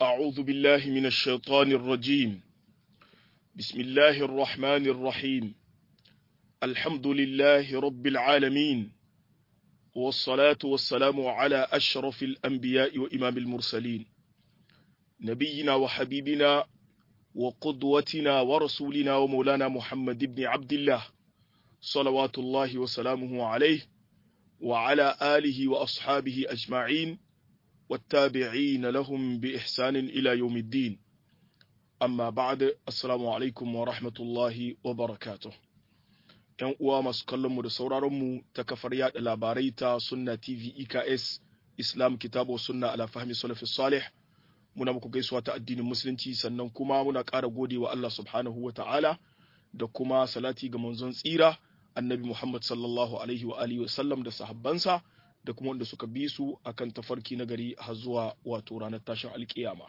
أعوذ بالله من الشيطان الرجيم بسم الله الرحمن الرحيم الحمد لله رب العالمين والصلاة والسلام على أشرف الأنبياء وإمام المرسلين نبينا وحبيبنا وقدوتنا ورسولنا ومولانا محمد بن عبد الله صلوات الله وسلامه عليه وعلى آله وأصحابه أجمعين والتابعين لهم بإحسان إلى يوم الدين أما بعد السلام عليكم ورحمة الله وبركاته ‘Yan uwa masu kallonmu da sauraronmu ta kafar yada labarai ta Sunna TV EKS Islam Kitabu Sunna ala fahmi salafi salih muna muku gaisuwa ta addinin musulunci sannan kuma muna ƙara gode wa Allah subhanahu wa ta'ala da kuma salati ga manzon tsira annabi Muhammad sallallahu alaihi wa alihi wa sallam da sahabbansa da kuma wanda suka bi su akan tafarki na gari har zuwa wato ranar tashin alkiyama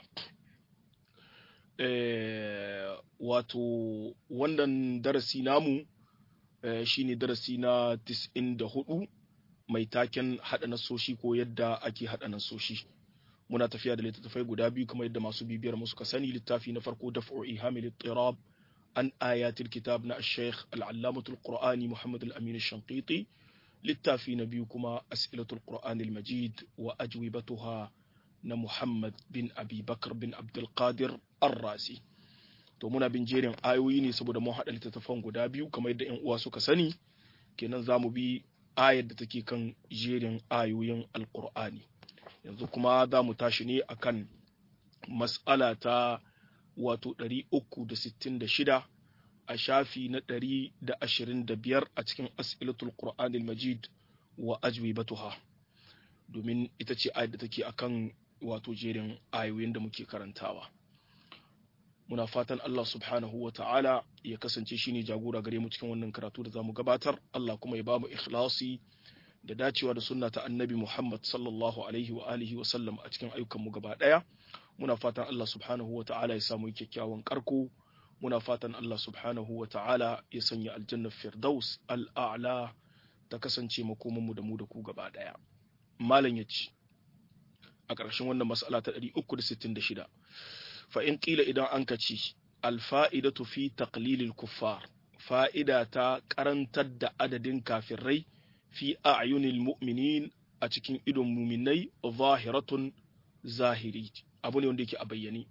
wato wannan darasi namu shine darasi na 94 mai taken haɗa nasoshi ko yadda ake haɗa nasoshi muna tafiya da littattafai guda biyu kamar yadda masu bibiyar mu suka sani littafi na farko daf'u ihamil tirab an ayatul kitab na al-sheikh al-allamatul qur'ani muhammad al-amin al-shanqiti littafi na biyu kuma as'ilatul qur'an al-majid wa ajwibatuha na muhammad bin abi bakar bin abdul qadir ar-razi to muna bin jerin ayoyi ne saboda mun haɗa littattafan guda biyu kamar yadda yan uwa suka sani kenan za mu bi ayar da take kan jerin ayoyin alqur'ani yanzu kuma za mu tashi ne akan mas'ala ta wato 366 a shafi na 125 a cikin as'ilatul qur'anil majid wa ajwibatuha domin ita ce ayar da take akan wato jerin ayoyin da muke karantawa muna fatan Allah subhanahu wa ta'ala ya kasance shine jagora gare mu cikin wannan karatu da zamu gabatar Allah kuma ya bamu ikhlasi da dacewa da sunna ta annabi Muhammad sallallahu alaihi wa alihi wa sallam a cikin ayyukan mu gaba daya muna fatan Allah subhanahu wa ta'ala ya samu kyakkyawan karko muna fatan Allah subhanahu wa ta'ala ya sanya aljanna firdaus al'a'la ta kasance makoman mu da mu da ku gaba daya malam yace a ƙarshen wannan mas'ala ta 366 fa in qila idan an ka ci alfa'idatu fi taqlilil kuffar fa'ida ta karantar da adadin kafirai fi a'yunil mu'minin a cikin idon muminai zahiratun zahiri abu ne wanda yake a bayyane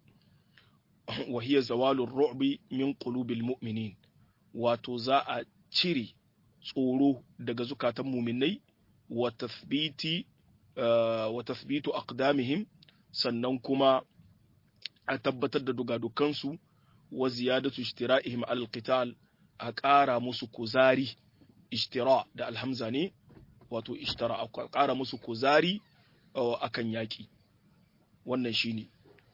wa hiya zawalur ru'bi min qulubil mu'minin wato za a cire tsoro daga zukatan muminai wa tathbiti wa tathbitu aqdamihim sannan kuma a tabbatar da dugadukansu wa ziyadatu ishtira'ihim al qital a ƙara musu kuzari ishtira da alhamza ne wato ishtara a ƙara musu kuzari akan yaƙi wannan shine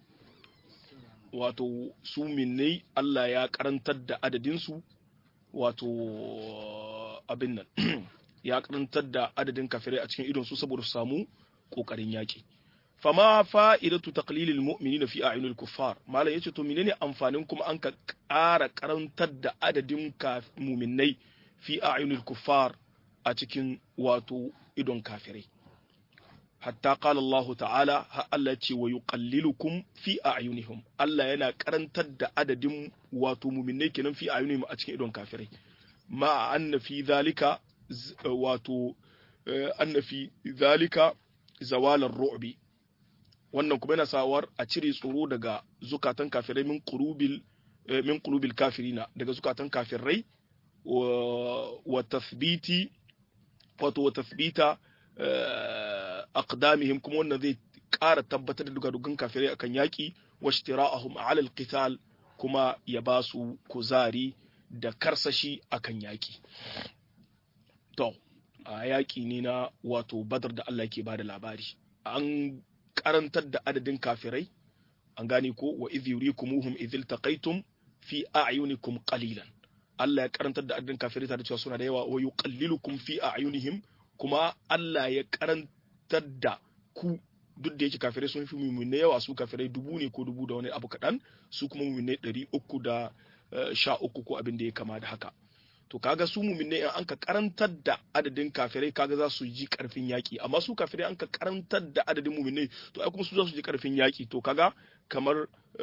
wato su minnai Allah ya karantar da adadinsu wato abin nan ya karantar da adadin kafirai a cikin idon su saboda su samu kokarin yaƙi fama fa'idatu taqlilil mu'minina fi a'yunil kuffar malam yace to menene amfanin kuma an ka ƙara karantar da adadin mu'minnai fi a'yunil kuffar a cikin wato idon kafirai hatta qala Allah ta'ala ha Allah ce wa yuqallilukum fi a'yunihim Allah yana karantar da adadin wato mu'minnai kenan fi a'yunihim a cikin idon kafirai ma anna fi zalika wato anna fi zalika zawalar ru'bi wannan kuma yana sawar a cire tsoro daga zukatan kafirai min qulubil min qulubil kafirina daga zukatan kafirai wa tathbiti wato wa tathbita aqdamihim kuma wannan zai ƙara tabbatar da dugadugan kafirai akan yaƙi wa ishtira'ahum 'ala al-qital kuma ya ba su kuzari da karsashi akan yaƙi to a yaƙi ne na wato badar da Allah ke bada labari an karantar da adadin kafirai an gane ko wa idh yurikumuhum idh iltaqaytum fi a'yunikum qalilan Allah ya karantar da adadin kafirai tare da cewa suna da yawa wa yuqallilukum fi a'yunihim kuma Allah ya karantar da ku duk da yake kafirai sun fi mummune yawa su kafirai dubu ne ko dubu da wani abu kaɗan su kuma mummune ɗari uku da sha uku ko abin da ya kama da haka to kaga su muminai in an ka karantar da adadin kafirai kaga za su ji karfin yaki amma su kafirai an ka karantar da adadin muminai to ai kuma su za su ji karfin yaki to kaga kamar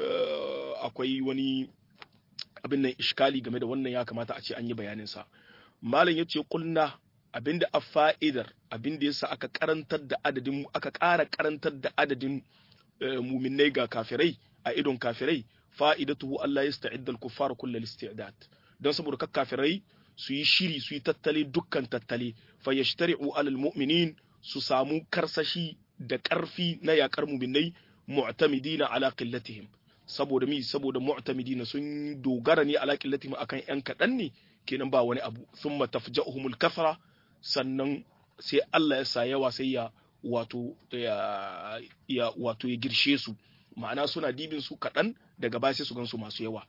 akwai wani abin nan iskali game da wannan ya kamata a ce an yi bayanin sa malam yace kulna abinda a fa'idar abinda yasa aka karantar da adadin aka ƙara karantar da adadin muminai ga kafirai a idon kafirai fa'idatuhu Allah yasta'idda al-kuffar kullal isti'dad don saboda ka kafirai su yi shiri su yi tattali dukkan tattali fa yashtari'u alal mu'minin su samu karsashi da ƙarfi na yakar muminai mu'tamidina ala qillatihim saboda mi saboda mu'tamidina sun dogara ne ala qillatihim akan yan kadan ne kenan ba wani abu thumma tafja'uhumul kathra sannan sai Allah ya sa yawa sai ya wato ya, ya wato ya girshe su ma'ana suna dibin su kaɗan daga baya sai su gansu masu yawa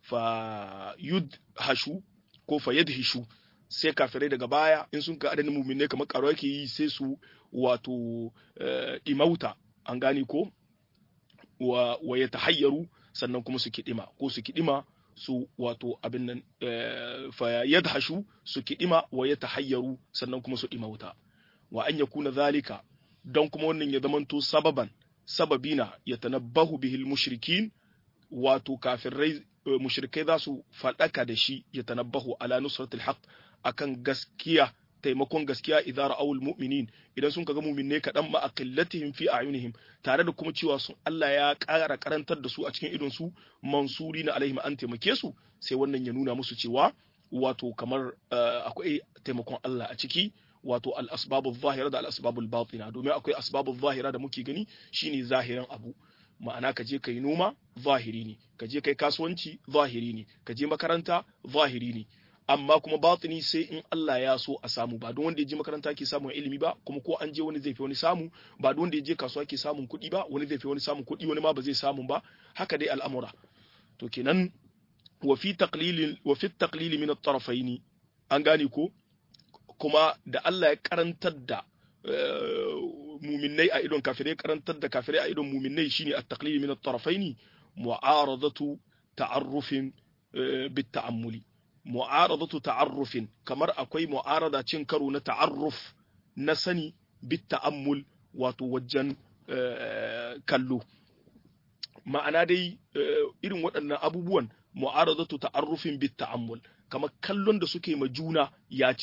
fa yud hashu ko fa yadhishu sai kafirai daga baya in sun ka adadin muminai kamar karo yake yi sai su wato imauta an gane ko wa, wa ya tahayyaru sannan kuma su kidima ko su kidima su wato abin nan fa yadhashu su kidima wa ya tahayyaru sannan kuma su imauta wa an yakuna zalika don kuma wannan ya zamanto sababan sababina ya tanabbahu bihil mushrikin wato kafirai mushrikai za su faɗaka da shi ya tanabbahu ala nusratil haqq akan gaskiya taimakon gaskiya idan ra'awul mu'minin idan sun kaga mu'minai kaɗan ma aqillatihim fi a'yunihim tare da kuma cewa sun Allah ya ƙara karantar da su a cikin idon su mansuri na alaihim an taimake su sai wannan ya nuna musu cewa wato kamar akwai taimakon Allah a ciki wato al-asbabu zahira da al-asbabu batina domin akwai asbabu zahira da muke gani shine zahirin abu ma'ana ka je kai noma zahiri ne ka je kai kasuwanci zahiri ne ka je makaranta zahiri ne amma kuma batini sai in Allah ya so a samu ba don wanda ya je makaranta ke samun ilimi ba kuma ko an je wani zai fi wani samu ba don wanda ya je kasuwa ke samun kuɗi ba wani zai fi wani samun kuɗi wani ma ba zai samu ba haka dai al'amura to kenan wa fi taqlil wa fi taqlil min at-tarafayn an gane ko kuma da Allah ya karantar da muminai a idon kafirai karantar da kafirai a idon muminai shine at-taqlil min at-tarafayn mu'aradatu ta'arrufin bit-ta'ammuli mu'aradatu ta'arrufin kamar akwai mu'arada cin karo na ta'arruf na sani bit ta'ammul wato wajen kallo ma'ana dai irin waɗannan abubuwan mu'aradatu ta'arrufin bit ta'ammul kamar kallon da suke ma juna ya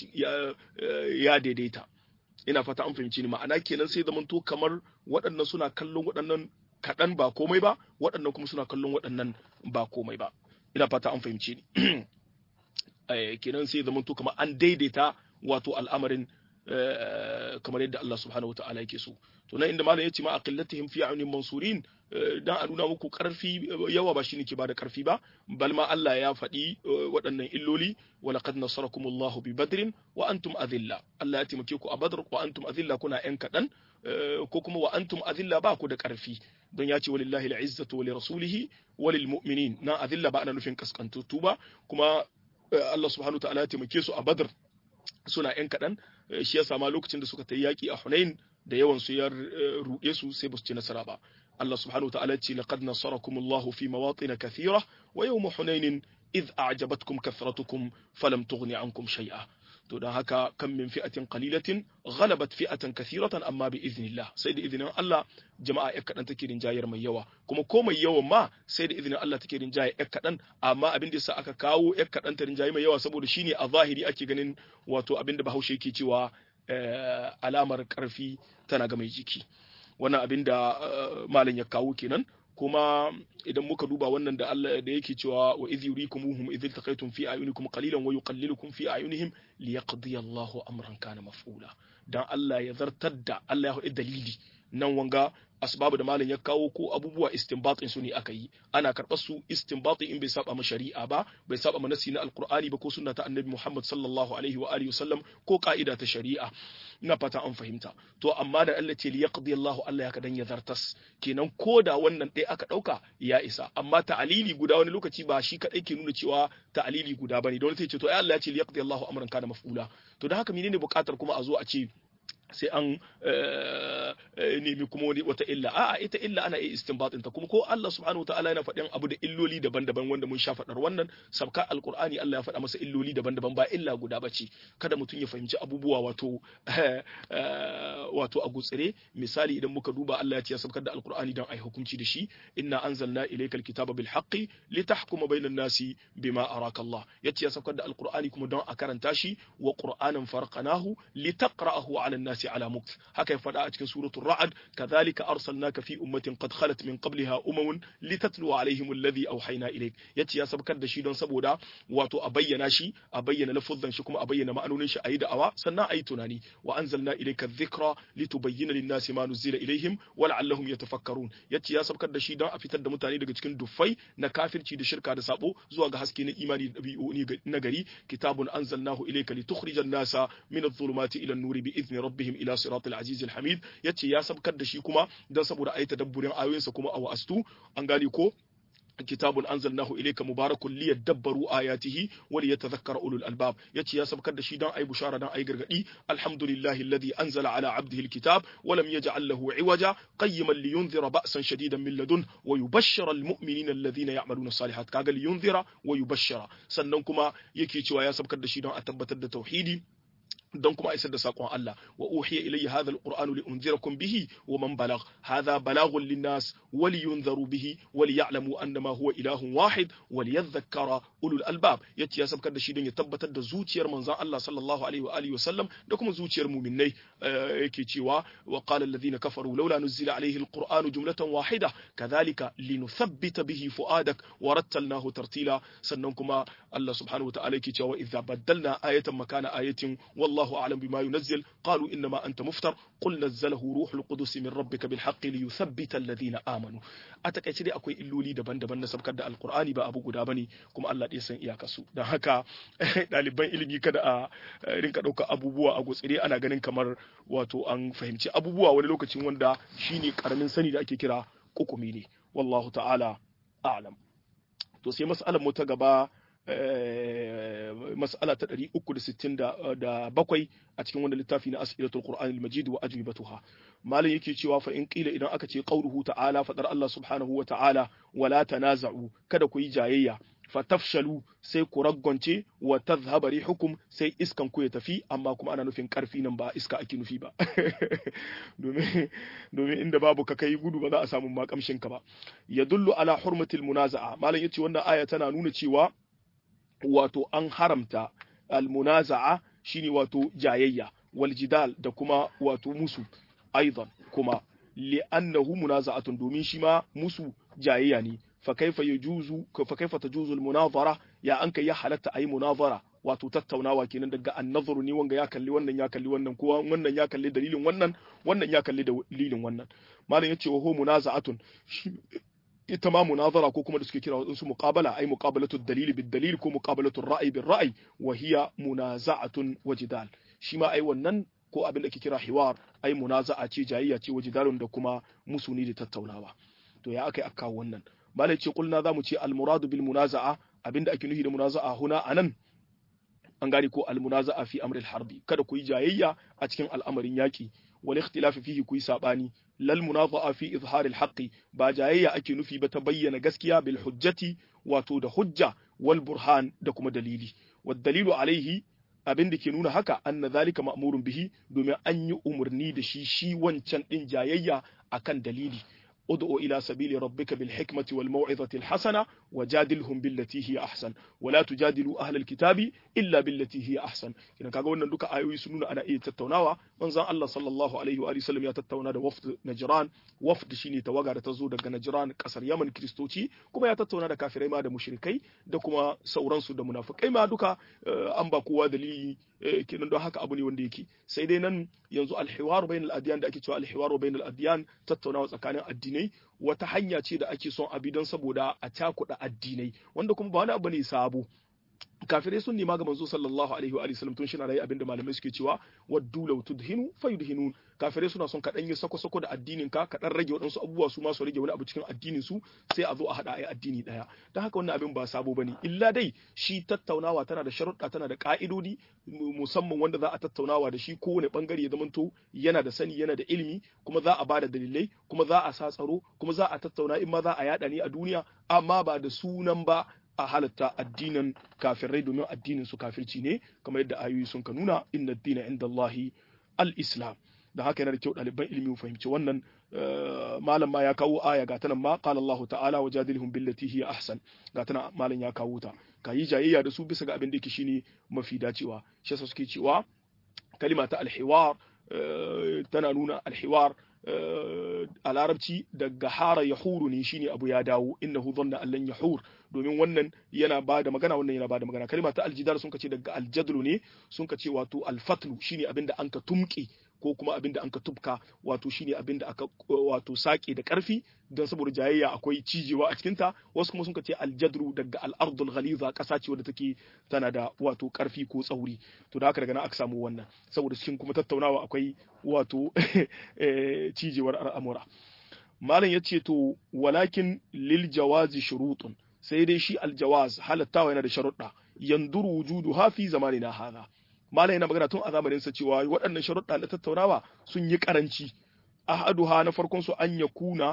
ya daidaita ina fata an fahimci ni ma'ana kenan sai zamanto kamar waɗannan suna kallon waɗannan kaɗan ba komai ba waɗannan kuma suna kallon waɗannan ba komai ba ina fata an fahimci ni kenan sai zama to kamar an daidaita wato al'amarin kamar yadda Allah subhanahu wata'ala yake so to nan inda malam yace ma aqillatihim fi a'yunin mansurin dan a nuna muku karfi yawa ba shine ke bada karfi ba bal ma Allah ya faɗi waɗannan illoli wa laqad nasarakumullahu bi badrin wa antum adilla Allah ya taimake ku a badr wa antum adilla kuna yan kadan ko kuma wa antum adilla ba ku da karfi don ya ce walillahi al'izzatu wa lirasulihi wa lilmu'minin na adilla ba ana nufin kaskantattu ba kuma Allah subhanahu ta'ala ya taimake su a Badr suna ‘yan kaɗan shi ya sama lokacin da suka ta yaƙi a Hunain da yawan su ya ruɗe su sai ba su ci nasara ba. Allah subhanahu ta'ala ce laqad nasarakumullahu fi mawatin kathira wa yawm Hunain idh a'jabatkum kathratukum falam tughni ankum shay'a. To don haka kan min fi'atin qalilatin ghalabat fi'atan kathiratan amma bi iznillah sai da izinin Allah jama'a ya kaɗan take rinjayar mai yawa kuma ko mai yawan ma sai da izinin Allah take rinjaye ya kaɗan amma abin da yasa aka kawo ya kaɗan ta rinjaye mai yawa saboda shine a zahiri ake ganin wato abin da Bahaushe yake cewa alamar karfi tana ga mai jiki wannan abin da malam ya kawo kenan kuma idan muka duba wannan da Allah da yake cewa wa idh yurikumuhum idh iltaqaytum fi ayunikum qalilan wa yuqallilukum fi ayunihim liyaqdi Allahu amran kana maf'ula dan Allah ya zartar da Allah ya faɗi dalili nan wanga asbabu da malam ya kawo ko abubuwa istinbatin su ne aka yi ana karɓar su istinbati in bai saba ma shari'a ba bai saba ma nasi na alqur'ani ba ko sunna ta annabi Muhammad sallallahu alaihi wa alihi wasallam ko ka'ida ta shari'a ina fata an fahimta to amma da Allah ce li yaqdi Allahu Allah ya kadan ya zartas kenan ko da wannan ɗaya aka ɗauka ya isa amma ta'alili guda wani lokaci ba shi kadai ke nuna cewa ta'alili guda bane don sai ce to ai Allah ya ce li yaqdi Allahu amran kana maf'ula to da haka menene buƙatar kuma a zo a ce sai an nemi kuma wani wata illa a'a ita illa ana iya istinbatin ta kuma ko Allah subhanahu wataala yana faɗin abu da illoli daban-daban wanda mun sha faɗar wannan sabka alqur'ani Allah ya faɗa masa illoli daban-daban ba illa guda bace kada mutum ya fahimci abubuwa wato wato a gutsire misali idan muka duba Allah ya ce ya sabkar da alqur'ani dan ai hukunci da shi inna anzalna ilayka alkitaba bil haqqi litahkuma bainan nasi bima araka Allah yace ya sabkar da alqur'ani kuma don a karanta shi wa qur'anan farqanahu litaqra'ahu 'ala an-nasi 'ala mukth haka ya faɗa a cikin suratul ra'd kadhalika arsalnaka fi ummatin qad khalat min qabliha umamun litatlu 'alayhim alladhi awhayna ilayk yace ya sabkar da shi don saboda wato a bayyana shi a bayyana lafuzan shi kuma a bayyana ma'anonin shi ayi da'awa sannan ayi tunani wa anzalna ilayka dhikra litubayyana lin-nasi ma nuzila ilayhim wa la'allahum yatafakkarun yace ya sabkar da shi don a fitar da mutane daga cikin duffai na kafirci da shirka da sabo zuwa ga haske na imani da dabi'u na gari kitabun anzalnahu ilayka litukhrijan nasa min adh-dhulumati ila an-nuri bi idni rabbihim ila siratil aziz al-hamid yace ya sabkar da shi kuma don saboda ayi tadabburin ayoyinsa kuma a wa'astu an gane ko kitabun anzalnahu ilayka mubarakun liyadabbaru ayatihi wa liyatadhakkara ulul albab yace ya sabkar da shi dan ayi bushara dan ayi gargadi alhamdulillahi alladhi anzala ala abdihi alkitab wa lam yaj'al lahu iwaja qayyiman liyunzira ba'san shadidan min ladun wa yubashshira almu'minina alladhina ya'maluna salihat kaga liyunzira wa yubashshira sannan kuma yake cewa ya sabkar da shi dan a tabbatar da tauhidi don kuma isar da sakon Allah wa uhiya ilayya hadha alqur'anu li unzirakum bihi wa man balagh hadha balaghun linnas wa liyunzaru bihi wa liya'lamu annama huwa ilahun wahid wa liyadhakkara ulul albab yace ya sabkar da shi don ya tabbatar da zuciyar manzon Allah sallallahu alaihi wa alihi wasallam da kuma zuciyar mu'minnai yake cewa wa qala alladhina kafaru laula nuzila alayhi alqur'anu jumlatan wahida kadhalika linuthabbita bihi fuadak wa rattalnahu tartila sannan kuma Allah subhanahu wa ta'ala yake cewa idza baddalna ayatan makana ayatin wallahu والله أعلم بما ينزل قالوا إنما أنت مفتر قل نزله روح القدس من ربك بالحق ليثبت الذين آمنوا أتكيت دي أكوي إلولي دبان دبان نسب كده القرآن با أبو قدابني كما الله دي سن إياك سو da haka ɗaliban ilimi kada a rinka ɗauka abubuwa a gutsire ana ganin kamar wato an fahimci abubuwa wani lokacin wanda shine karamin sani da ake kira kukumi ne wallahu ta'ala a'lam to sai mas'alar mu ta gaba mas'ala ta 367 a cikin wanda littafi na as'ilatul qur'an al-majid wa ajwibatuha malam yake cewa fa in qila idan aka ce qauluhu ta'ala fadar Allah subhanahu wa ta'ala wala tanaza'u kada ku yi jayayya fatafshalu sai ku raggonce wa tadhhaba rihukum sai iskan ku ya tafi amma kuma ana nufin karfi nan ba iska ake nufi ba domin domin inda babu ka kai gudu ba za a samu makamshin ka ba yadullu ala hurmatil munaza'a malam yace wannan aya tana nuna cewa wato an haramta almunaza'a shine wato jayayya wal jidal da kuma wato musu aidan kuma li'annahu munaza'atun domin shi ma musu jayayya ne fa kaifa yajuzu fa kaifa tajuzu almunazara ya anka ya halatta ayi munazara wato tattaunawa kenan daga annazaru ne wanga ya kalli wannan ya kalli wannan kowa wannan ya kalli dalilin wannan wannan ya kalli dalilin wannan malam yace wa hu munaza'atun ita ma munazara ko kuma da suke kira wadansu muqabala ai muqabalatu dalili bid dalil ko muqabalatu ra'yi bil ra'yi wa hiya munaza'atun wa jidal shi ma ai wannan ko abin da ke kira hiwar ai munaza'a ce jayayya ce wa jidalun da kuma musuni da tattaunawa to ya akai aka wannan malai ce kulna zamu ce al muradu bil munaza'a abinda ake nufi da munaza'a huna anan an gane ko al munaza'a fi amril harbi kada ku yi jayayya a cikin al'amarin yaki wal ikhtilafi fihi ku yi sabani lal munaza'a fi izharil haqqi ba jayayya ake nufi ba ta bayyana gaskiya bil hujjati wato da hujja wal burhan da kuma dalili wad dalilu alaihi abin da ke nuna haka anna zalika ma'murun bihi domin an yi umarni da shi shi wancan din jayayya akan dalili ud'u ila sabili rabbika bil hikmati wal maw'izati al hasana wajadilhum billati hiya ahsan wala tujadilu ahlal kitabi illa billati hiya ahsan kina kaga wannan duka ayoyi sun nuna ana iya tattaunawa manzon Allah sallallahu alaihi wa sallam ya tattauna da wafd Najran wafd shine tawaga da ta zo daga Najran kasar Yaman kristoci kuma ya tattauna da kafirai ma da mushrikai da kuma sauransu da munafikai ma duka an ba kowa dalili kenan don haka abu ne wanda yake sai dai nan yanzu alhiwaru bainal adyan da ake cewa alhiwaru bainal adyan tattaunawa tsakanin addinai wata hanya ce da ake son abi don saboda a cakuɗa addinai wanda kuma ba wani abu ne sabo kafirai sun nema ga manzo sallallahu alaihi wa sallam tun shi na rayi abinda malamai suke cewa waddu law tudhinu fayudhinun kafirai suna son kaɗan yi sako-sako da addinin ka kaɗan rage waɗansu abubuwa su ma su rage wani abu cikin addinin su sai a zo a haɗa a addini ɗaya don haka wannan abin ba sabo bane illa dai shi tattaunawa tana da sharuɗa tana da ƙa'idodi musamman wanda za a tattaunawa da shi kowane ɓangare ya zamanto yana da sani yana da ilimi kuma za a ba da dalilai kuma za a sa tsaro kuma za a tattauna in ma za a yaɗa ne a duniya amma ba da sunan ba a halatta addinin kafirai domin addinin su kafirci ne kamar yadda ayoyi sun ka nuna inna dina inda Allahi al-islam da haka yana da kyau ɗaliban ilimi fahimci wannan malam ma ya kawo aya ga tanan ma qala Allah ta'ala wa jadilhum billati hiya ahsan ga tanan malam ya kawo ta ka yi jayayya da su bisa ga abin da yake shine mafi dacewa shi yasa suke cewa kalima ta al-hiwar tana nuna al-hiwar a larabci daga hara ya huru ne shine abu ya dawo innahu dhanna allan yahur domin wannan yana ba da magana wannan yana ba da magana kalma ta aljidar sun kace daga aljadlu ne sun kace wato alfatlu shine abinda an ka tumke ko kuma abinda an ka tubka wato shine abinda aka wato sake da karfi don saboda jayayya akwai cijewa a cikinta wasu kuma sun ce aljadru daga al'ardul ghaliza ƙasa ce wadda take tana da wato karfi ko tsauri to da haka daga nan aka samu wannan saboda cikin kuma tattaunawa akwai wato cijewar al'amura malam ya ce to walakin lil jawazi shurutun sai dai shi aljawaz halattawa yana da sharuɗa yanduru wujudu hafi zamanina hadha malam yana magana tun a zamanin sa cewa waɗannan sharuɗa na tattaunawa sun yi karanci ahaduha na farkon su an yakuna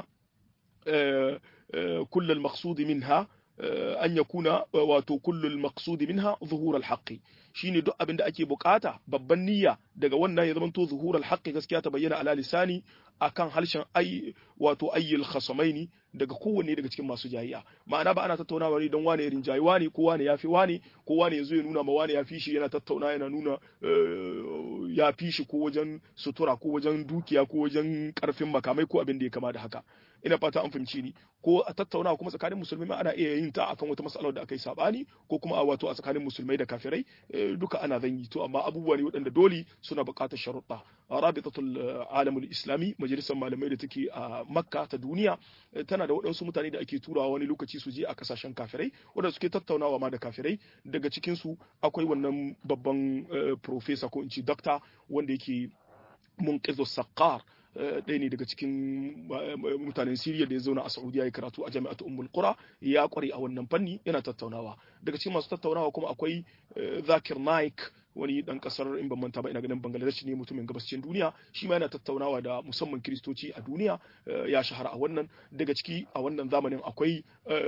كل المقصود منها أن يكون wato كل المقصود منها ظهور الحق shine duk abin da ake bukata babban niyya daga wannan ya zamanto zuhural haqqi gaskiya ta bayyana ala lisani akan harshen ay wato ayyul khasamaini daga kowanne daga cikin masu jayiya ma'ana ba ana tattaunawa ne don wane ya rinjayi wane ko wane ya fi wane ko wane ya zo ya nuna ma wane ya fi shi yana tattauna yana nuna ya fi shi ko wajen sutura ko wajen dukiya ko wajen karfin makamai ko abin da ya kama da haka ina fata an fahimci ni ko a tattauna kuma tsakanin musulmai ma ana iya yin ta akan wata mas'alar da aka yi sabani ko kuma a wato a tsakanin musulmai da kafirai duka ana zan yi to amma abubuwa ne waɗanda dole suna buƙatar sharuɗa rabitatul alamul islami majalisar malamai da take a makka ta duniya tana da waɗansu mutane da ake turawa wani lokaci su je a kasashen kafirai waɗanda suke tattaunawa ma da kafirai daga cikin su akwai wannan babban professor ko in ce doctor wanda yake munqizu saqqar ɗaya ne daga cikin mutanen Siriya da ya zauna a Saudiya ya karatu a jami'atu Ummul Qura ya kware a wannan fanni yana tattaunawa daga cikin masu tattaunawa kuma akwai Zakir Naik wani dan kasar in ban manta ba ina ganin Bangladesh ne mutumin gabashin duniya shi ma yana tattaunawa da musamman kiristoci a duniya ya shahara a wannan daga ciki a wannan zamanin akwai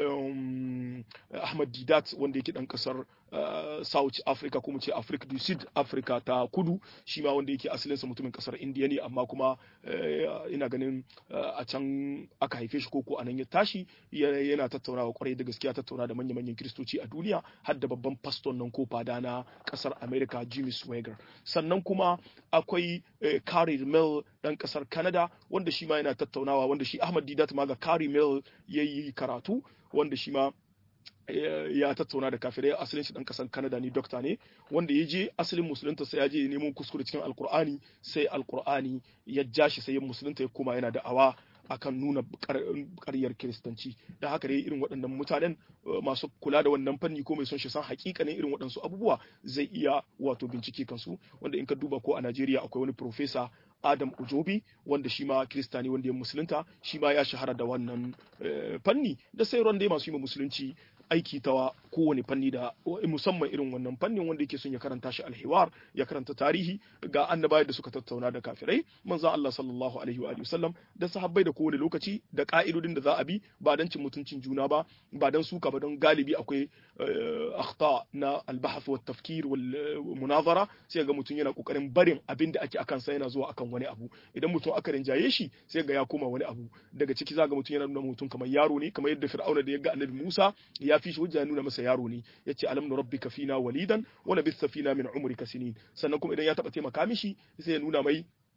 Ahmad Didat wanda yake dan kasar South Africa kuma ce Africa du Sud Africa ta kudu shi ma wanda yake asalinsa mutumin kasar India ne amma kuma ina ganin a can aka haife shi koko a nan ya tashi yana tattaunawa kwarai da gaskiya tattauna da manya-manyan kiristoci a duniya har da babban pastor nan ko fada na kasar America Jimmy Swagger sannan kuma akwai Carrie Mill dan kasar Canada wanda shi ma yana tattaunawa wanda shi Ahmad Didat ma ga Carrie Mill yayi karatu wanda shi ma ya tattauna da kafirai asalin shi dan kasan Canada ne dokta ne wanda ya je asalin musulunta sai ya je neman kuskure cikin alkur'ani sai alkur'ani ya ja shi sai ya musulunta ya koma yana da awa akan nuna ƙaryar kiristanci da haka dai irin waɗannan mutanen masu kula da wannan fanni ko mai son shi san hakikanin irin waɗansu abubuwa zai iya wato bincike kansu wanda in ka duba ko a Najeriya akwai wani profesa Adam Ujobi wanda shi ma Kirista ne wanda ya musulunta shi ma ya shahara da wannan fanni da sai dai masu yi musulunci aiki ta kowane fanni da musamman irin wannan fannin wanda yake son ya karanta shi alhiwar ya karanta tarihi ga annabawa da suka tattauna da kafirai manzon Allah sallallahu alaihi wa sallam da sahabbai da kowane lokaci da ka'idodin da za a bi ba dan cin mutuncin juna ba ba dan suka ba don galibi akwai akhta na albahath wa tafkir wal munazara sai ga mutum yana kokarin barin abin da ake akan sa yana zuwa akan wani abu idan mutum aka rinjaye shi sai ga ya koma wani abu daga ciki za ga mutum yana nuna mutum kamar yaro ne kamar yadda fir'auna da ya ga annabi Musa ya fi shi hujja nuna masa yaro ne yace alam nu rabbika fina walidan wa labitha fina min umrika sinin sannan kuma idan ya taba taimaka mishi sai ya nuna mai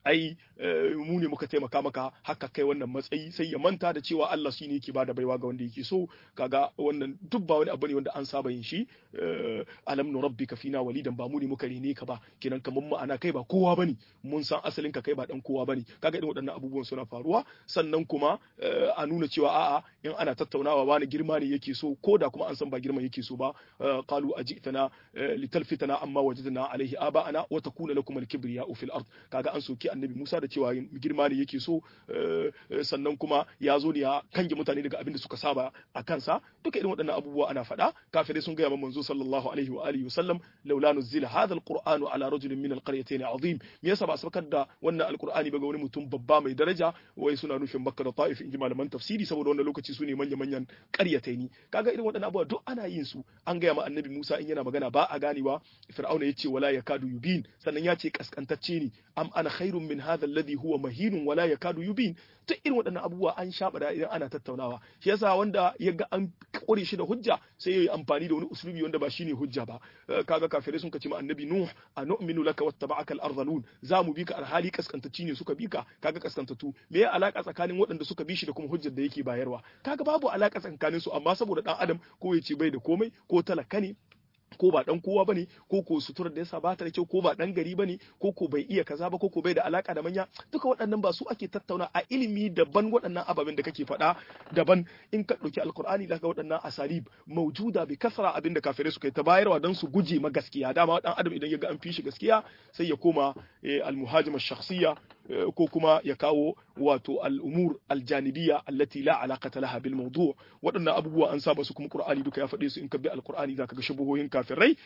ai mu ne muka taimaka maka haka kai wannan matsayi sai ya manta da cewa Allah shine yake bada baiwa ga wanda yake so kaga wannan duk ba wani abu ne wanda an saba yin shi alam nu rabbika fina walidan ba mu ne muka rene ka ba kenan kamar mu ana kai ba kowa bane mun san asalin ka kai ba dan kowa bane kaga irin waɗannan abubuwan suna faruwa sannan kuma a nuna cewa a'a in ana tattaunawa wani girma ne yake so ko da kuma an san ba girman yake so ba qalu ajitana litalfitana amma wajadna alaihi aba'ana wa takuna lakum al-kibriya'u fil ard kaga an soki annabi Musa da cewa girma ne yake so sannan kuma ya zo ne ya kange mutane daga abin da suka saba a kansa duka irin waɗannan abubuwa ana faɗa kafirai sun gaya manzo sallallahu alaihi wa alihi wasallam laula nuzila hadha alqur'anu ala rajulin min alqaryatayn azim me yasa ba a saukar da wannan alqur'ani ba ga wani mutum babba mai daraja wai suna nufin makka da ta'if in ji malaman tafsiri saboda wannan lokaci su ne manya manyan qaryataini kaga irin waɗannan abubuwa duk ana yin su an gaya ma annabi Musa in yana magana ba a ganewa fir'auna yace wala yakadu yubin sannan ya ce kaskantacce ne am ana khairun min hadha alladhi huwa mahinun wala yakadu yubin duk irin waɗannan abubuwa an shaɓa da idan ana tattaunawa shi yasa wanda ya ga an kore shi da hujja sai ya yi amfani da wani uslubi wanda ba shine hujja ba kaga kafirai sun kace ma annabi nuh a nu'minu laka wattaba'aka al-ardhalun za mu bi ka alhali kaskantacci ne suka bi ka kaga kaskantatu me ya alaka tsakanin waɗanda suka bi shi da kuma hujjar da yake bayarwa kaga babu alaka tsakanin su amma saboda dan adam ko ya ce bai da komai ko talaka ne ko ba dan kowa bane ko ko suturar da yasa ba ta da kyau ko ba dan gari bane ko ko bai iya kaza ba ko ko bai da alaka da manya duka waɗannan ba su ake tattauna a ilimi daban waɗannan ababen da kake faɗa daban in ka ɗauki alkur'ani da ga waɗannan asalib maujuda bi kasra abin da kafirai suka yi ta bayarwa dan su guje ma gaskiya dama dan adam idan ya ga an fi shi gaskiya sai ya koma almuhajima shakhsiyya ko kuma ya kawo wato al'umur aljanibiyya allati la alaqata laha bil mawdu' waɗannan abubuwa an saba su kuma qur'ani duka ya faɗe su in ka bi alqur'ani zaka ga shubuhohin kafirai